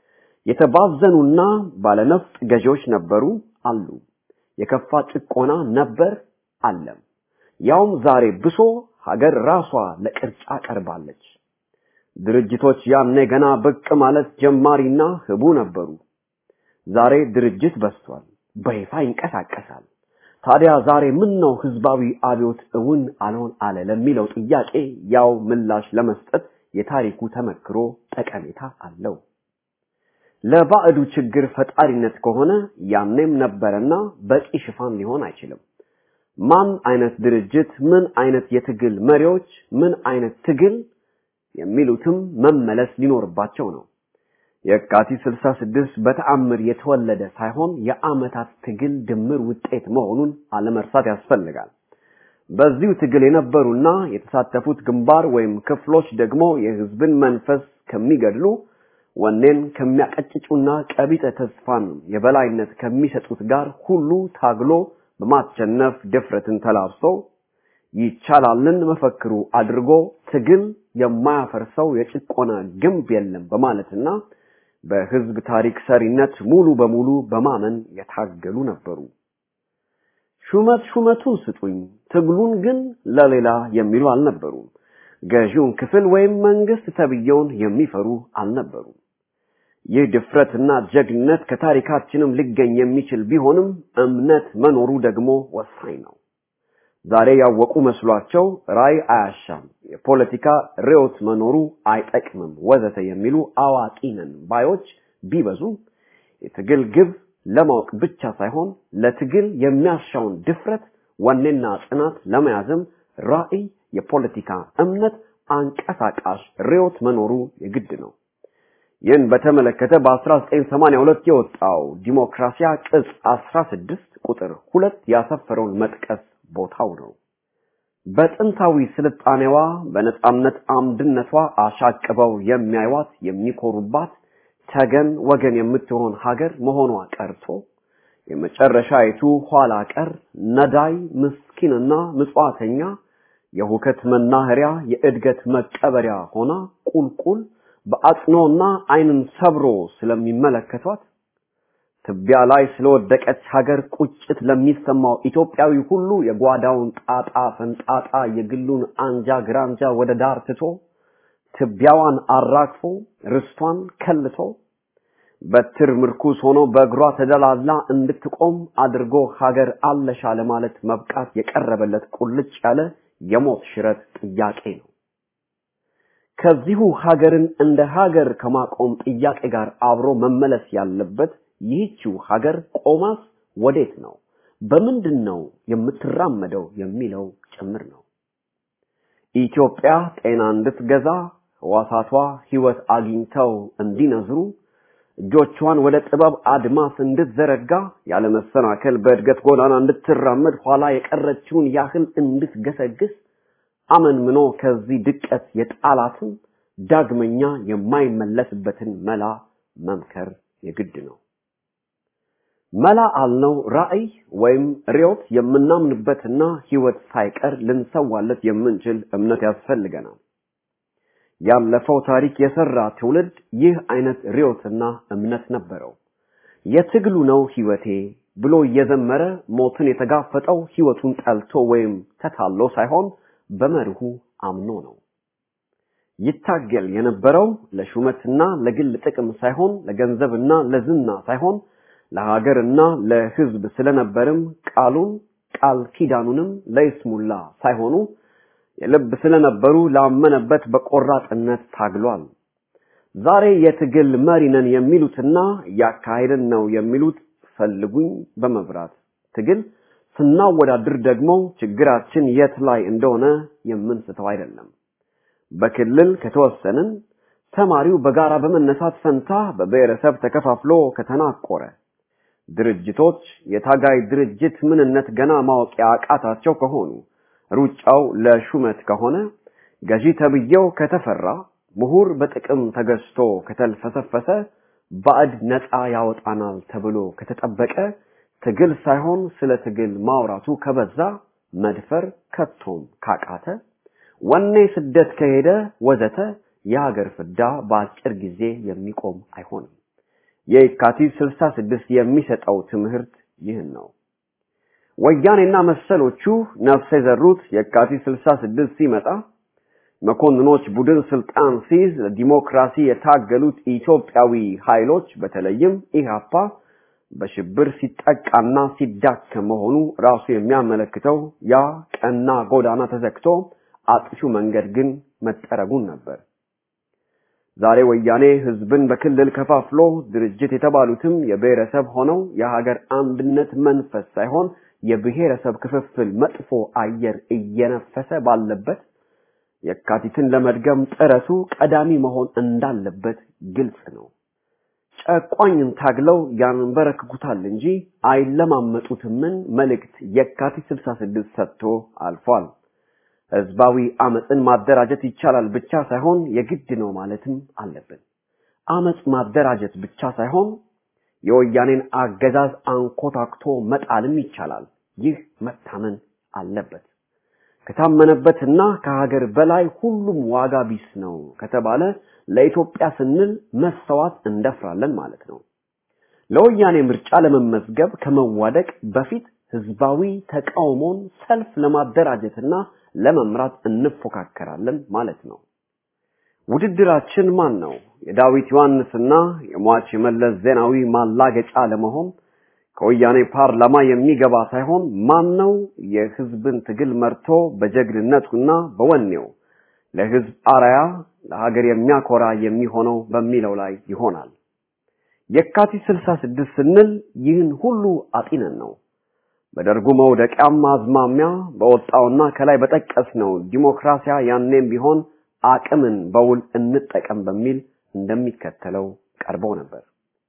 የተባዘኑና ባለነፍጥ ገዢዎች ነበሩ አሉ። የከፋ ጭቆና ነበር አለም። ያውም ዛሬ ብሶ ሀገር ራሷ ለቅርጫ ቀርባለች። ድርጅቶች ያኔ ገና ብቅ ማለት ጀማሪና ህቡ ነበሩ። ዛሬ ድርጅት በስቷል፣ በይፋ ይንቀሳቀሳል። ታዲያ ዛሬ ምን ነው ህዝባዊ አብዮት እውን አልሆን አለ ለሚለው ጥያቄ ያው ምላሽ ለመስጠት የታሪኩ ተመክሮ ጠቀሜታ አለው። ለባዕዱ ችግር ፈጣሪነት ከሆነ ያኔም ነበረና በቂ ሽፋን ሊሆን አይችልም። ማን አይነት ድርጅት፣ ምን አይነት የትግል መሪዎች፣ ምን አይነት ትግል የሚሉትም መመለስ ሊኖርባቸው ነው። የካቲት 66 በተአምር የተወለደ ሳይሆን የአመታት ትግል ድምር ውጤት መሆኑን አለመርሳት ያስፈልጋል። በዚሁ ትግል የነበሩና የተሳተፉት ግንባር ወይም ክፍሎች ደግሞ የህዝብን መንፈስ ከሚገድሉ ወኔን ከሚያቀጭጩና ቀቢጠ ተስፋን የበላይነት ከሚሰጡት ጋር ሁሉ ታግሎ በማቸነፍ ድፍረትን ተላብሶ ይቻላልን መፈክሩ አድርጎ ትግል የማያፈርሰው የጭቆና ግንብ የለም በማለትና በህዝብ ታሪክ ሰሪነት ሙሉ በሙሉ በማመን የታገሉ ነበሩ። ሹመት ሹመቱን ስጡኝ፣ ትግሉን ግን ለሌላ የሚሉ አልነበሩም። ገዢውን ክፍል ወይም መንግስት ተብየውን የሚፈሩ አልነበሩም። ይህ ድፍረትና ጀግነት ከታሪካችንም ሊገኝ የሚችል ቢሆንም እምነት መኖሩ ደግሞ ወሳኝ ነው። ዛሬ ያወቁ መስሏቸው ራይ አያሻም፣ የፖለቲካ ርዕዮት መኖሩ አይጠቅምም፣ ወዘተ የሚሉ አዋቂ ነን ባዮች ቢበዙም የትግል ግብ ለማወቅ ብቻ ሳይሆን ለትግል የሚያሻውን ድፍረት፣ ወኔና ጽናት ለመያዝም ራዕይ፣ የፖለቲካ እምነት፣ አንቀሳቃሽ ርዕዮት መኖሩ የግድ ነው። ይህን በተመለከተ በ1982 የወጣው ዲሞክራሲያ ቅጽ 16 ቁጥር ሁለት ያሰፈረውን መጥቀስ ቦታው ነው። በጥንታዊ ስልጣኔዋ በነጻነት አምድነቷ አሻቅበው የሚያዩዋት የሚኮሩባት ተገን ወገን የምትሆን ሀገር መሆኗ ቀርቶ የመጨረሻይቱ ኋላ ቀር ነዳይ ምስኪንና ምጽዋተኛ የሁከት መናኸሪያ የእድገት መቀበሪያ ሆና ቁልቁል በአጽኖና ዓይንን ሰብሮ ስለሚመለከቷት ትቢያ ላይ ስለወደቀች ሀገር ቁጭት ለሚሰማው ኢትዮጵያዊ ሁሉ የጓዳውን ጣጣ ፈንጣጣ የግሉን አንጃ ግራንጃ ወደ ዳር ትቶ ትቢያዋን አራግፎ ርስቷን ከልቶ በትር ምርኩስ ሆኖ በእግሯ ተደላላ እንድትቆም አድርጎ ሀገር አለሻ ለማለት መብቃት የቀረበለት ቁልጭ ያለ የሞት ሽረት ጥያቄ ነው። ከዚሁ ሀገርን እንደ ሀገር ከማቆም ጥያቄ ጋር አብሮ መመለስ ያለበት ይህችው ሀገር ቆማስ ወዴት ነው፣ በምንድን ነው የምትራመደው የሚለው ጭምር ነው። ኢትዮጵያ ጤና እንድትገዛ ህዋሳቷ ህይወት አግኝተው እንዲነዝሩ እጆቿን ወደ ጥበብ አድማስ እንድትዘረጋ ያለ መሰናከል በእድገት ጎዳና እንድትራመድ ኋላ የቀረችውን ያህል እንድትገሰግስ አመንምኖ ከዚህ ድቀት የጣላትን ዳግመኛ የማይመለስበትን መላ መምከር የግድ ነው። መላ አልነው ራዕይ ወይም ርዮት የምናምንበትና ህይወት ሳይቀር ልንሰዋለት የምንችል እምነት ያስፈልገናል። ያለፈው ታሪክ የሰራ ትውልድ ይህ አይነት ርዮትና እምነት ነበረው። የትግሉ ነው ህይወቴ ብሎ እየዘመረ ሞትን የተጋፈጠው ህይወቱን ጠልቶ ወይም ተታሎ ሳይሆን በመርሁ አምኖ ነው። ይታገል የነበረው ለሹመትና ለግል ጥቅም ሳይሆን ለገንዘብና ለዝና ሳይሆን ለሀገርና ለህዝብ ስለነበርም ቃሉን ቃል ኪዳኑንም ለይስሙላ ሳይሆኑ የልብ ስለነበሩ ላመነበት በቆራጥነት ታግሏል። ዛሬ የትግል መሪ ነን የሚሉትና እያካሄድን ነው የሚሉት ፈልጉኝ በመብራት ትግል ስናወዳድር ደግሞ ችግራችን የት ላይ እንደሆነ የምንስተው አይደለም። በክልል ከተወሰንን ተማሪው በጋራ በመነሳት ፈንታ በብሔረሰብ ተከፋፍሎ ከተናቆረ ድርጅቶች የታጋይ ድርጅት ምንነት ገና ማወቅ ያቃታቸው ከሆኑ ሩጫው ለሹመት ከሆነ ገዢ ተብዬው ከተፈራ ምሁር በጥቅም ተገዝቶ ከተልፈሰፈሰ ባዕድ ነፃ ያወጣናል ተብሎ ከተጠበቀ ትግል ሳይሆን ስለ ትግል ማውራቱ ከበዛ መድፈር ከቶም ካቃተ ወኔ ስደት ከሄደ ወዘተ የሀገር ፍዳ በአጭር ጊዜ የሚቆም አይሆንም። የካቲት 66 የሚሰጠው ትምህርት ይህን ነው። ወያኔና መሰሎቹ ነፍስ የዘሩት የካቲት 66 ሲመጣ መኮንኖች ቡድን ስልጣን ሲይዝ ለዲሞክራሲ የታገሉት ኢትዮጵያዊ ኃይሎች በተለይም ኢህአፓ በሽብር ሲጠቃና ሲዳከም መሆኑ ራሱ የሚያመለክተው ያ ቀና ጎዳና ተዘግቶ አጥፊው መንገድ ግን መጠረጉን ነበር። ዛሬ ወያኔ ህዝብን በክልል ከፋፍሎ ድርጅት የተባሉትም የብሔረሰብ ሆነው የሀገር አንድነት መንፈስ ሳይሆን የብሔረሰብ ክፍፍል መጥፎ አየር እየነፈሰ ባለበት የካቲትን ለመድገም ጥረቱ ቀዳሚ መሆን እንዳለበት ግልጽ ነው። ጨቋኝን ታግለው ያንበረክኩታል እንጂ አይለማመጡትምን መልእክት የካቲት 66 ሰጥቶ አልፏል። ህዝባዊ አመፅን ማደራጀት ይቻላል ብቻ ሳይሆን የግድ ነው ማለትም አለብን። አመፅ ማደራጀት ብቻ ሳይሆን የወያኔን አገዛዝ አንኮታክቶ መጣልም ይቻላል። ይህ መታመን አለበት። ከታመነበትና ከሀገር በላይ ሁሉም ዋጋ ቢስ ነው ከተባለ ለኢትዮጵያ ስንል መሰዋት እንደፍራለን ማለት ነው። ለወያኔ ምርጫ ለመመዝገብ ከመዋደቅ በፊት ህዝባዊ ተቃውሞን ሰልፍ ለማደራጀትና ለመምራት እንፎካከራለን ማለት ነው። ውድድራችን ማን ነው? የዳዊት ዮሐንስና የሟች የመለስ ዜናዊ ማላገጫ ለመሆን ከወያኔ ፓርላማ የሚገባ ሳይሆን ማን ነው የህዝብን ትግል መርቶ በጀግንነቱና በወኔው ለህዝብ አራያ ለሀገር የሚያኮራ የሚሆነው በሚለው ላይ ይሆናል። የካቲት 66 ስንል ይህን ሁሉ አጢነን ነው። በደርጉ መውደቂያም አዝማሚያ በወጣውና ከላይ በጠቀስነው ዲሞክራሲያ ያኔም ቢሆን አቅምን በውል እንጠቀም በሚል እንደሚከተለው ቀርበው ነበር።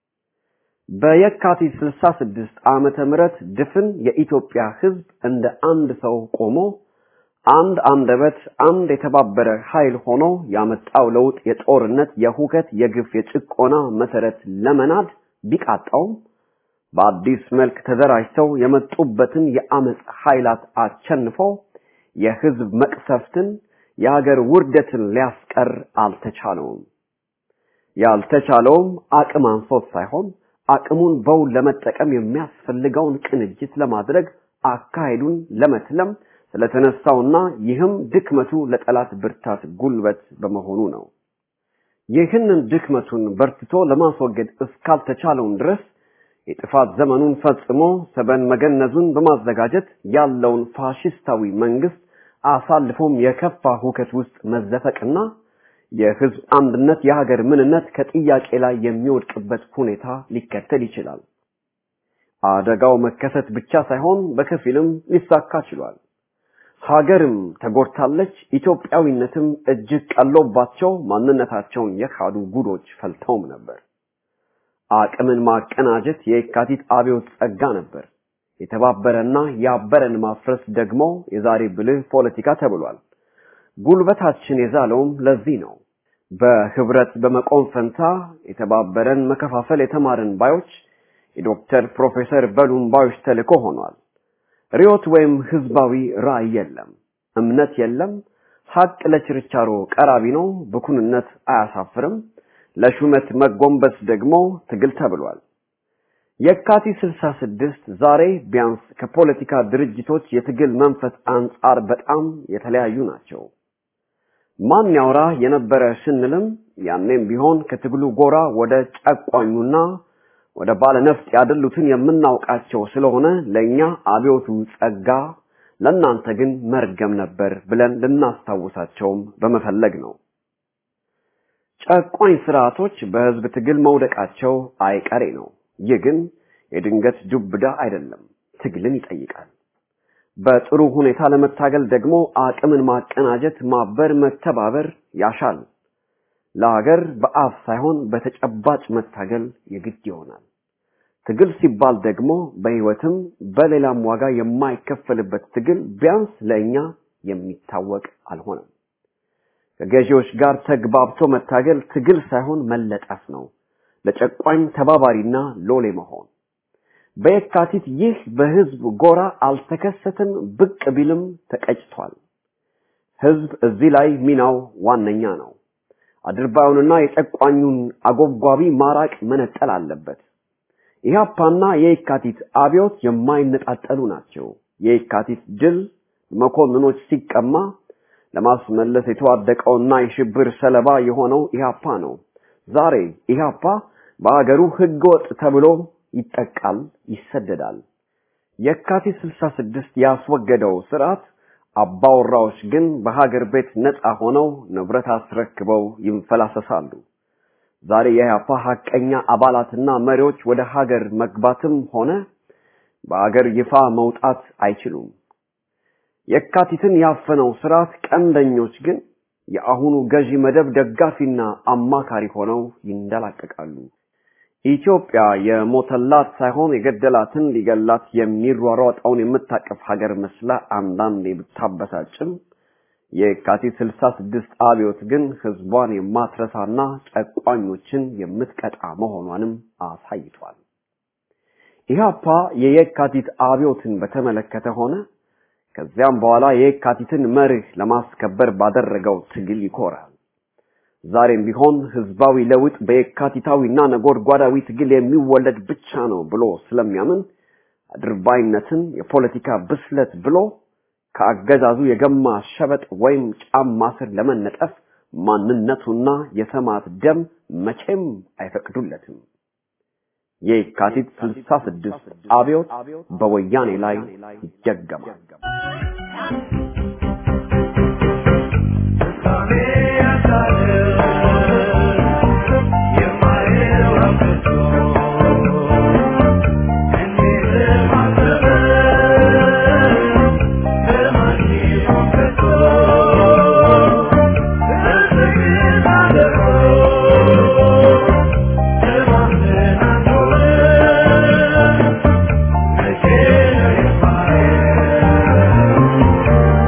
በየካቲት 66 ዓመተ ምህረት ድፍን የኢትዮጵያ ህዝብ እንደ አንድ ሰው ቆሞ አንድ አንደበት አንድ የተባበረ ኃይል ሆኖ ያመጣው ለውጥ የጦርነት፣ የሁከት፣ የግፍ፣ የጭቆና መሰረት ለመናድ ቢቃጣውም በአዲስ መልክ ተደራጅተው የመጡበትን የአመፅ ኃይላት አቸንፈው የህዝብ መቅሰፍትን የሀገር ውርደትን ሊያስቀር አልተቻለውም። ያልተቻለውም አቅም አንሶት ሳይሆን አቅሙን በውል ለመጠቀም የሚያስፈልገውን ቅንጅት ለማድረግ አካሄዱን ለመትለም ስለተነሳውና ይህም ድክመቱ ለጠላት ብርታት ጉልበት በመሆኑ ነው። ይህንን ድክመቱን በርትቶ ለማስወገድ እስካልተቻለውን ድረስ የጥፋት ዘመኑን ፈጽሞ ሰበን መገነዙን በማዘጋጀት ያለውን ፋሽስታዊ መንግስት አሳልፎም የከፋ ሁከት ውስጥ መዘፈቅና የህዝብ አንድነት የሀገር ምንነት ከጥያቄ ላይ የሚወድቅበት ሁኔታ ሊከተል ይችላል። አደጋው መከሰት ብቻ ሳይሆን በከፊልም ሊሳካ ችሏል። ሀገርም ተጎድታለች። ኢትዮጵያዊነትም እጅግ ቀሎባቸው ማንነታቸውን የካዱ ጉዶች ፈልተውም ነበር። አቅምን ማቀናጀት የካቲት አብዮት ጸጋ ነበር። የተባበረና ያበረን ማፍረስ ደግሞ የዛሬ ብልህ ፖለቲካ ተብሏል። ጉልበታችን የዛለውም ለዚህ ነው። በህብረት በመቆም ፈንታ የተባበረን መከፋፈል የተማርን ባዮች የዶክተር ፕሮፌሰር በሉም ባዮች ተልእኮ ሆኗል። ሪዮት ወይም ህዝባዊ ራዕይ የለም፣ እምነት የለም። ሀቅ ለችርቻሮ ቀራቢ ነው፣ ብኩንነት አያሳፍርም። ለሹመት መጎንበስ ደግሞ ትግል ተብሏል። የካቲት 66 ዛሬ ቢያንስ ከፖለቲካ ድርጅቶች የትግል መንፈስ አንጻር በጣም የተለያዩ ናቸው። ማን ያውራ የነበረ ስንልም ያኔም ቢሆን ከትግሉ ጎራ ወደ ጨቋኙና ወደ ባለነፍጥ ያደሉትን የምናውቃቸው ስለሆነ ለኛ አብዮቱ ጸጋ፣ ለእናንተ ግን መርገም ነበር ብለን ልናስታውሳቸውም በመፈለግ ነው። ጨቋኝ ስርዓቶች በህዝብ ትግል መውደቃቸው አይቀሬ ነው። ይህ ግን የድንገት ዱብዳ አይደለም፣ ትግልን ይጠይቃል። በጥሩ ሁኔታ ለመታገል ደግሞ አቅምን ማቀናጀት፣ ማበር፣ መተባበር ያሻል። ለሀገር በአፍ ሳይሆን በተጨባጭ መታገል የግድ ይሆናል። ትግል ሲባል ደግሞ በህይወትም በሌላም ዋጋ የማይከፈልበት ትግል ቢያንስ ለእኛ የሚታወቅ አልሆነም። ከገዢዎች ጋር ተግባብቶ መታገል ትግል ሳይሆን መለጠፍ ነው። ለጨቋኝ ተባባሪና ሎሌ መሆን። በየካቲት ይህ በህዝብ ጎራ አልተከሰተም፣ ብቅ ቢልም ተቀጭቷል። ህዝብ እዚህ ላይ ሚናው ዋነኛ ነው። አድርባዩንና የጨቋኙን አጎብጓቢ ማራቅ መነጠል አለበት። ኢህአፓና የየካቲት አብዮት የማይነጣጠሉ ናቸው። የየካቲት ድል መኮንኖች ሲቀማ ለማስመለስ የተዋደቀውና የሽብር ሰለባ የሆነው ኢህአፓ ነው። ዛሬ ኢህአፓ በአገሩ ህገወጥ ተብሎ ይጠቃል፣ ይሰደዳል። የካቲት 66 ያስወገደው ስርዓት አባወራዎች ግን በሀገር ቤት ነፃ ሆነው ንብረት አስረክበው ይንፈላሰሳሉ። ዛሬ የኢህአፓ ሀቀኛ አባላትና መሪዎች ወደ ሀገር መግባትም ሆነ በአገር ይፋ መውጣት አይችሉም። የካቲትን ያፈነው ስርዓት ቀንደኞች ግን የአሁኑ ገዢ መደብ ደጋፊና አማካሪ ሆነው ይንደላቀቃሉ። ኢትዮጵያ የሞተላት ሳይሆን የገደላትን ሊገላት የሚሯሯጠውን የምታቀፍ ሀገር መስላ አንዳንዴ ብታበሳጭም የካቲት 66 አብዮት ግን ህዝቧን የማትረሳና ጨቋኞችን የምትቀጣ መሆኗንም አሳይቷል። ኢህአፓ የየካቲት አብዮትን በተመለከተ ሆነ ከዚያም በኋላ የየካቲትን መርህ ለማስከበር ባደረገው ትግል ይኮራል። ዛሬም ቢሆን ህዝባዊ ለውጥ በየካቲታዊና ነጎድጓዳዊ ትግል የሚወለድ ብቻ ነው ብሎ ስለሚያምን አድርባይነትን የፖለቲካ ብስለት ብሎ ከአገዛዙ የገማ ሸበጥ ወይም ጫማ ስር ለመነጠፍ ማንነቱና የሰማዕት ደም መቼም አይፈቅዱለትም። የካቲት 66 አብዮት በወያኔ ላይ ይደገማል። Yeah.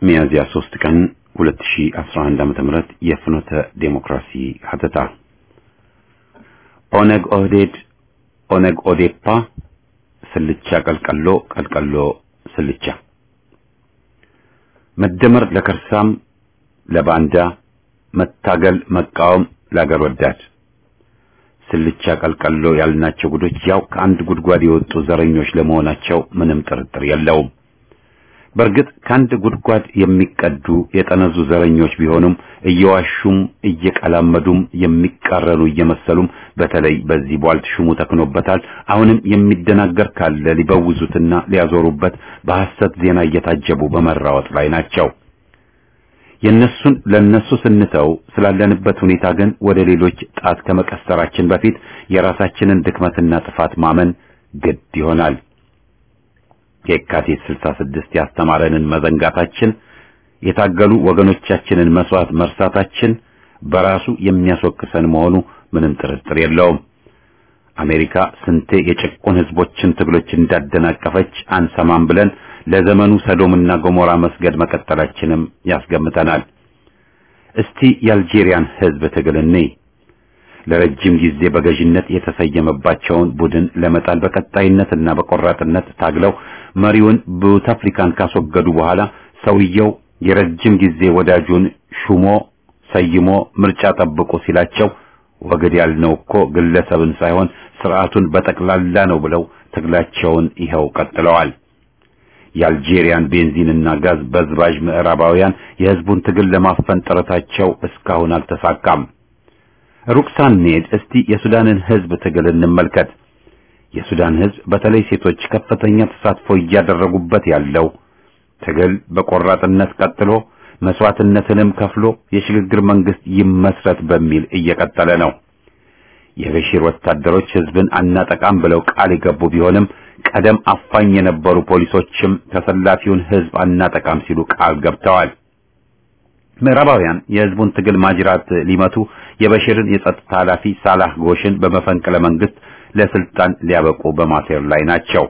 ሚያዝያ 3 ቀን 2011 ዓመተ ምህረት የፍኖተ ዴሞክራሲ ሀተታ ኦነግ ኦህዴድ ኦነግ ኦዴፓ ስልቻ ቀልቀሎ ቀልቀሎ ስልቻ መደመር ለከርሳም ለባንዳ መታገል መቃወም ለአገር ወዳድ ስልቻ ቀልቀሎ ያልናቸው ጉዶች ያው ከአንድ ጉድጓድ የወጡ ዘረኞች ለመሆናቸው ምንም ጥርጥር የለውም። በእርግጥ ከአንድ ጉድጓድ የሚቀዱ የጠነዙ ዘረኞች ቢሆኑም እየዋሹም እየቀላመዱም የሚቃረኑ እየመሰሉም በተለይ በዚህ ቧልት ሹሙ ተክኖበታል። አሁንም የሚደናገር ካለ ሊበውዙትና ሊያዞሩበት በሐሰት ዜና እየታጀቡ በመራወጥ ላይ ናቸው። የነሱን ለነሱ ስንተው ስላለንበት ሁኔታ ግን ወደ ሌሎች ጣት ከመቀሰራችን በፊት የራሳችንን ድክመትና ጥፋት ማመን ግድ ይሆናል። የካቲት 66 ያስተማረንን መዘንጋታችን፣ የታገሉ ወገኖቻችንን መስዋዕት መርሳታችን በራሱ የሚያስወቅሰን መሆኑ ምንም ጥርጥር የለውም። አሜሪካ ስንቴ የጭቁን ህዝቦችን ትግሎች እንዳደናቀፈች አንሰማም ብለን ለዘመኑ ሰዶምና ገሞራ መስገድ መቀጠላችንም ያስገምተናል። እስቲ የአልጄሪያን ህዝብ ትግል እንይ። ለረጅም ጊዜ በገዥነት የተሰየመባቸውን ቡድን ለመጣል በቀጣይነትና በቆራጥነት ታግለው መሪውን ቡታፍሊካን ካስወገዱ በኋላ ሰውየው የረጅም ጊዜ ወዳጁን ሹሞ ሰይሞ ምርጫ ጠብቁ ሲላቸው ወግድ ያልነው እኮ ግለሰብን ሳይሆን ስርዓቱን በጠቅላላ ነው ብለው ትግላቸውን ይኸው ቀጥለዋል። የአልጄሪያን ቤንዚንና ጋዝ በዝባዥ ምዕራባውያን የህዝቡን ትግል ለማፈን ጥረታቸው እስካሁን አልተሳካም። ሩቅ ሳንሄድ እስቲ የሱዳንን ህዝብ ትግል እንመልከት። የሱዳን ህዝብ በተለይ ሴቶች ከፍተኛ ተሳትፎ እያደረጉበት ያለው ትግል በቆራጥነት ቀጥሎ መስዋዕትነትንም ከፍሎ የሽግግር መንግስት ይመስረት በሚል እየቀጠለ ነው። የበሺር ወታደሮች ህዝብን አናጠቃም ብለው ቃል የገቡ ቢሆንም ቀደም አፋኝ የነበሩ ፖሊሶችም ተሰላፊውን ህዝብ አናጠቃም ሲሉ ቃል ገብተዋል። ምዕራባውያን የህዝቡን ትግል ማጅራት ሊመቱ የበሽርን የጸጥታ ኃላፊ ሳላህ ጎሽን በመፈንቅለ መንግስት ለስልጣን ሊያበቁ በማሴር ላይ ናቸው።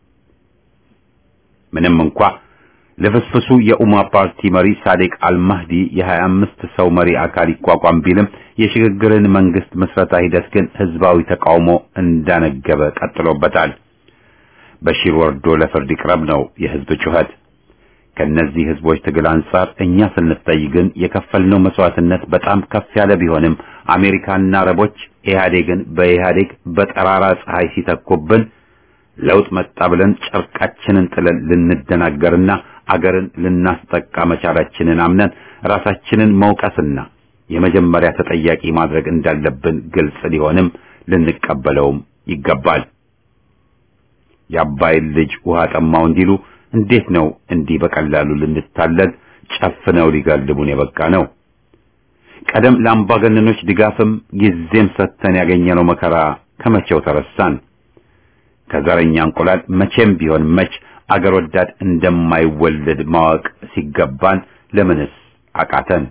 ምንም እንኳ ለፍስፍሱ የኡማ ፓርቲ መሪ ሳዴቅ አልማህዲ የ25 ሰው መሪ አካል ይቋቋም ቢልም የሽግግርን መንግስት ምስረታ ሂደት ግን ህዝባዊ ተቃውሞ እንዳነገበ ቀጥሎበታል። በሺር ወርዶ ለፍርድ ይቅረብ ነው የህዝብ ጩኸት። ከነዚህ ህዝቦች ትግል አንጻር እኛ ስንታይ ግን የከፈልነው መስዋዕትነት በጣም ከፍ ያለ ቢሆንም አሜሪካና አረቦች ኢህአዴግን በኢህአዴግ በጠራራ ፀሐይ ሲተኩብን ለውጥ መጣ ብለን ጨርቃችንን ጥለን ልንደናገርና አገርን ልናስጠቃ መቻላችንን አምነን ራሳችንን መውቀስና የመጀመሪያ ተጠያቂ ማድረግ እንዳለብን ግልጽ ሊሆንም ልንቀበለውም ይገባል። የአባይን ልጅ ውሃ ጠማው እንዲሉ እንዴት ነው እንዲህ በቀላሉ ልንታለል ጨፍነው ሊጋልቡን የበቃ ነው? ቀደም ለአምባገነኖች ድጋፍም ጊዜም ሰጥተን ያገኘነው መከራ ከመቼው ተረሳን? ከዘረኛ እንቁላል መቼም ቢሆን መች አገር ወዳድ እንደማይወለድ ማወቅ ሲገባን ለምንስ አቃተን?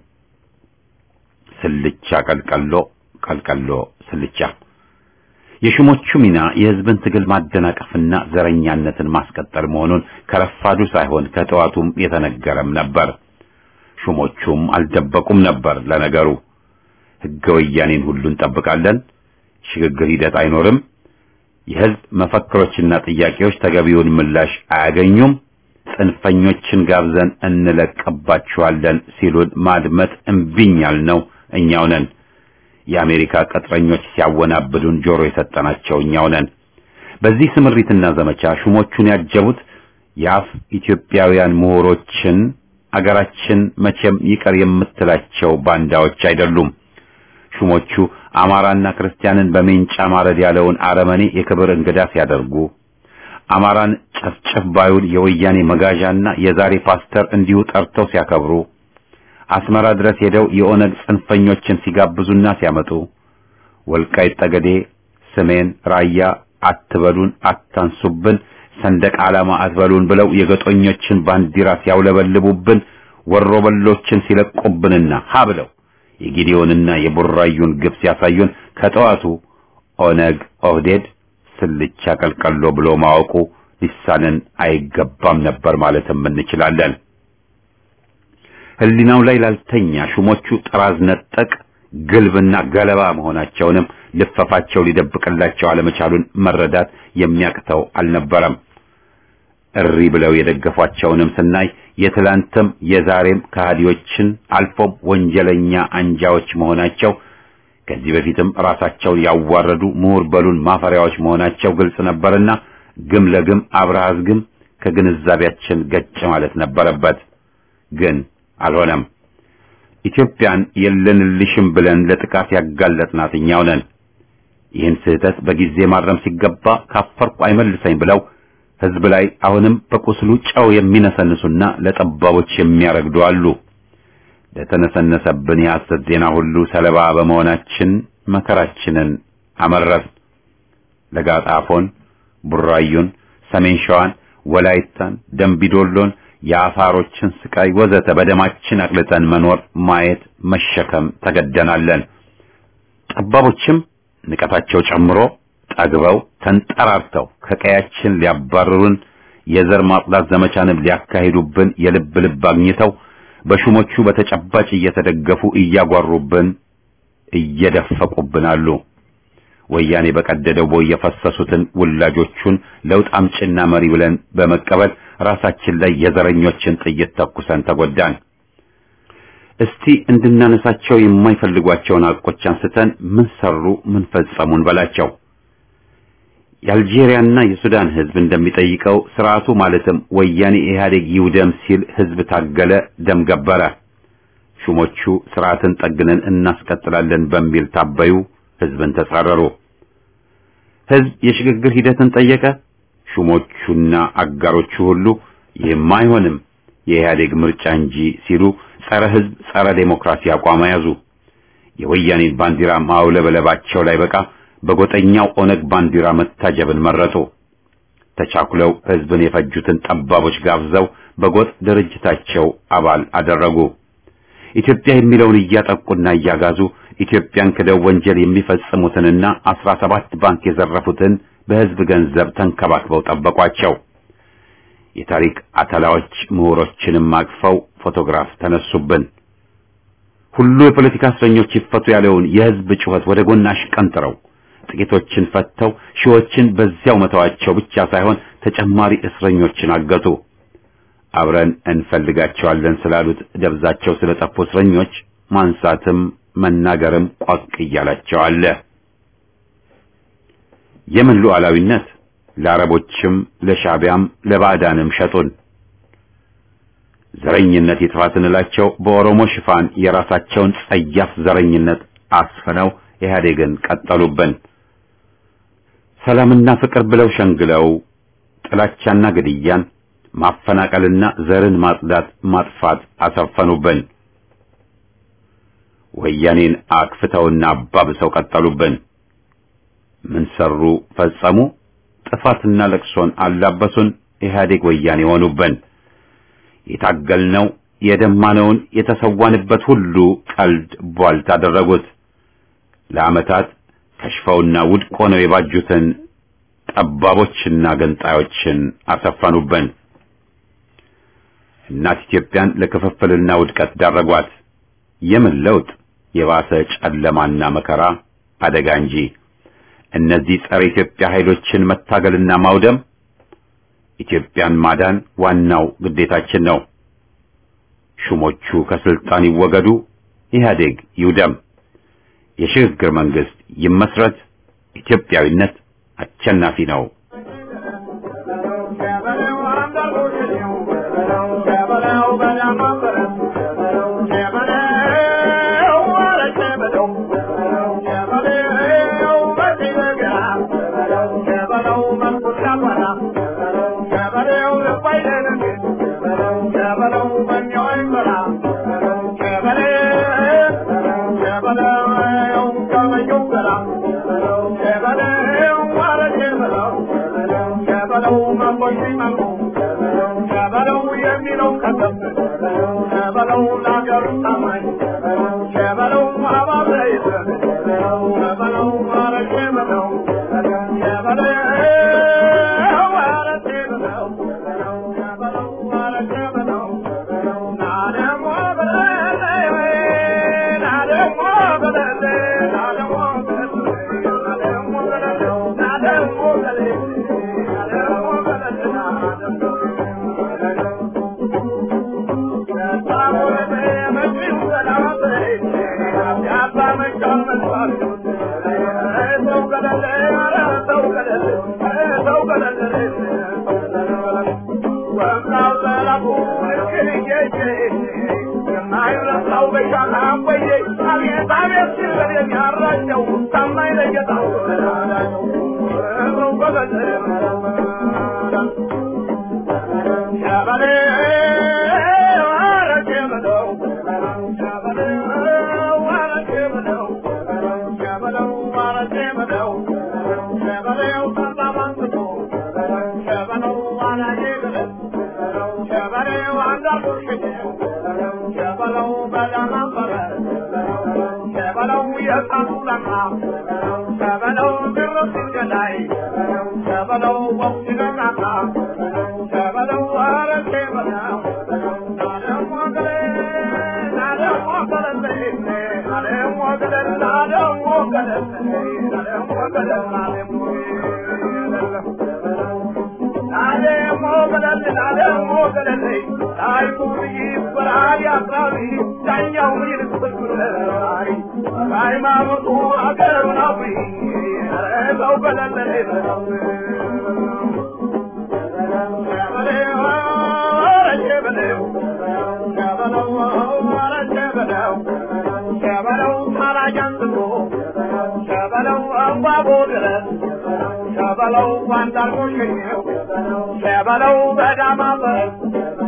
ስልቻ ቀልቀሎ ቀልቀሎ ስልቻ የሹሞቹ ሚና የህዝብን ትግል ማደናቀፍና ዘረኛነትን ማስቀጠል መሆኑን ከረፋዱ ሳይሆን ከጠዋቱም የተነገረም ነበር። ሹሞቹም አልደበቁም ነበር። ለነገሩ ህገ ወያኔን ሁሉ እንጠብቃለን፣ ሽግግር ሂደት አይኖርም፣ የህዝብ መፈክሮችና ጥያቄዎች ተገቢውን ምላሽ አያገኙም፣ ጽንፈኞችን ጋብዘን እንለቅባችኋለን ሲሉን ማድመጥ እምቢኝ ያልነው እኛው ነን። የአሜሪካ ቅጥረኞች ሲያወናብዱን ጆሮ የሰጠናቸው እኛው ነን። በዚህ ስምሪትና ዘመቻ ሹሞቹን ያጀቡት የአፍ ኢትዮጵያውያን ምሁሮችን አገራችን መቼም ይቀር የምትላቸው ባንዳዎች አይደሉም። ሹሞቹ አማራና ክርስቲያንን በሜንጫ ማረድ ያለውን አረመኔ የክብር እንግዳ ሲያደርጉ አማራን ጨፍጨፍ ባዩን የወያኔ መጋዣና የዛሬ ፓስተር እንዲሁ ጠርተው ሲያከብሩ አስመራ ድረስ ሄደው የኦነግ ጽንፈኞችን ሲጋብዙና ሲያመጡ ወልቃይት ጠገዴ፣ ሰሜን ራያ አትበሉን፣ አታንሱብን፣ ሰንደቅ ዓላማ አትበሉን ብለው የገጦኞችን ባንዲራ ሲያውለበልቡብን ወሮበሎችን ሲለቁብንና ሀ ብለው የጊዲዮንና የቡራዩን ግብ ሲያሳዩን ከጠዋቱ ኦነግ ኦህዴድ ስልቻ ቀልቀሎ ብሎ ማወቁ ሊሳንን አይገባም ነበር ማለትም እንችላለን። ህሊናው ላይ ላልተኛ ሹሞቹ ጥራዝ ነጠቅ ግልብና ገለባ መሆናቸውንም ልፈፋቸው ሊደብቅላቸው አለመቻሉን መረዳት የሚያቅተው አልነበረም። እሪ ብለው የደገፏቸውንም ስናይ የትላንትም የዛሬም ከሃዲዎችን አልፎም ወንጀለኛ አንጃዎች መሆናቸው ከዚህ በፊትም ራሳቸውን ያዋረዱ ምሁር በሉን ማፈሪያዎች መሆናቸው ግልጽ ነበርና ግም ለግም አብረሃዝ ግም ከግንዛቤያችን ገጭ ማለት ነበረበት። ግን አልሆነም። ኢትዮጵያን የለንልሽም ብለን ለጥቃት ያጋለጥናት እኛው ነን። ይህን ስህተት በጊዜ ማረም ሲገባ ካፈርኩ አይመልሰኝ ብለው ህዝብ ላይ አሁንም በቁስሉ ጨው የሚነሰንሱና ለጠባቦች የሚያረግዱ አሉ። ለተነሰነሰብን የሐሰት ዜና ሁሉ ሰለባ በመሆናችን መከራችንን አመረር። ለጋጣፎን፣ ቡራዩን፣ ሰሜን ሸዋን፣ ወላይታን፣ ደንቢዶሎን፣ የአፋሮችን ስቃይ ወዘተ በደማችን አቅልጠን መኖር፣ ማየት፣ መሸከም ተገደናለን። ጠባቦችም ንቀታቸው ጨምሮ ጠግበው ተንጠራርተው ከቀያችን ሊያባርሩን የዘር ማጽዳት ዘመቻንም ሊያካሂዱብን የልብ ልብ አግኝተው በሹሞቹ በተጨባጭ እየተደገፉ እያጓሩብን እየደፈቁብን አሉ። ወያኔ በቀደደው ቦይ የፈሰሱትን ውላጆቹን ለውጥ አምጭና መሪ ብለን በመቀበል ራሳችን ላይ የዘረኞችን ጥይት ተኩሰን ተጎዳን። እስቲ እንድናነሳቸው የማይፈልጓቸውን ሐቆች አንስተን ምን ሰሩ፣ ምን ፈጸሙን በላቸው። የአልጄሪያና የሱዳን ህዝብ እንደሚጠይቀው ስርዓቱ ማለትም ወያኔ ኢህአዴግ ይውደም ሲል ህዝብ ታገለ፣ ደም ገበረ። ሹሞቹ ስርዓትን ጠግነን እናስቀጥላለን በሚል ታበዩ፣ ህዝብን ተጻረሩ። ህዝብ የሽግግር ሂደትን ጠየቀ። ሹሞቹና አጋሮቹ ሁሉ ይህም አይሆንም የኢህአዴግ ምርጫ እንጂ ሲሉ ጸረ ህዝብ፣ ጸረ ዴሞክራሲ አቋም ያዙ። የወያኔን ባንዲራ ማውለበለባቸው ላይ በቃ በጎጠኛው ኦነግ ባንዲራ መታጀብን መረጡ። ተቻኩለው ህዝብን የፈጁትን ጠባቦች ጋብዘው በጎጥ ድርጅታቸው አባል አደረጉ። ኢትዮጵያ የሚለውን እያጠቁና እያጋዙ ኢትዮጵያን ክደው ወንጀል የሚፈጽሙትንና አስራ ሰባት ባንክ የዘረፉትን በህዝብ ገንዘብ ተንከባክበው ጠበቋቸው። የታሪክ አተላዎች ምሁሮችንም አቅፈው ፎቶግራፍ ተነሱብን። ሁሉ የፖለቲካ እስረኞች ይፈቱ ያለውን የህዝብ ጩኸት ወደ ጎን አሽቀንጥረው ጥቂቶችን ፈተው ሺዎችን በዚያው መተዋቸው ብቻ ሳይሆን ተጨማሪ እስረኞችን አገቱ። አብረን እንፈልጋቸዋለን ስላሉት ደብዛቸው ስለጠፉ እስረኞች ማንሳትም መናገርም ቋቅ እያላቸው አለ። የምን ሉዓላዊነት ለአረቦችም ለሻቢያም ለባዕዳንም ሸጡን። ዘረኝነት ይጥፋ ስንላቸው በኦሮሞ ሽፋን የራሳቸውን ጸያፍ ዘረኝነት አስፍነው ኢህአዴግን ቀጠሉብን። ሰላምና ፍቅር ብለው ሸንግለው ጥላቻና ግድያን፣ ማፈናቀልና ዘርን ማጽዳት ማጥፋት አሰፈኑብን። ወያኔን አክፍተውና አባብሰው ቀጠሉብን። ምን ሰሩ ፈጸሙ? ጥፋትና ለቅሶን አላበሱን። ኢህአዴግ ወያኔ ሆኑብን። የታገልነው የደማነውን የተሰዋንበት ሁሉ ቀልድ ቧልት አደረጉት። ለዓመታት ከሽፈውና ውድቅ ሆነው የባጁትን ጠባቦችና ገንጣዮችን አሰፈኑብን። እናት ኢትዮጵያን ለክፍፍልና ውድቀት ዳረጓት። የምን ለውጥ? የባሰ ጨለማና መከራ አደጋ እንጂ። እነዚህ ጸረ ኢትዮጵያ ኃይሎችን መታገልና ማውደም ኢትዮጵያን ማዳን ዋናው ግዴታችን ነው። ሹሞቹ ከስልጣን ይወገዱ፣ ኢህአዴግ ይውደም፣ የሽግግር መንግስት ይመስረት። ኢትዮጵያዊነት አሸናፊ ነው። Thank you. መላኩ ልክልዬ የማይረሳው በሻታ ቆየ አቤት አቤት ሲል የሚያራጨው ታማኝ ለጌታው ሸበሌ አረቄ በለው ሸበሌው አረቄ በለው ሸበለው አረቄ በለው ሸበሌው ጠላ ባንስቶ ሸበለው አረቄ በለው ሸበሌው አንዳርጎ ሸኘው ሸበለው በዳማ በረ ሸበለው የእሳቱ ለማ ሸበለው ግርፍ ገዳይ ሸበለው ወቅት ነቃቃ ሸበለው አረቄ በለው ናደሞ ገሌ ናደሞ ገለሌ ናደሞ ገለል ናደሞ ገለል ናደሞ ገለል ናደሞ ናደሞ ገለል ናደሞ ገለል ታሪኩ ይበራል ያስራሪ ዳኛው ይልስብራሪ ሃይማኖቱ አገሩን አፍሪ ሰው ገለል ሸበለው ታራጅ አንስቶ ሸበለው አምባቦ ድረስ ሸበለው ባንዳርጎ ሸኘው ሸበለው በዳማ ፈረስ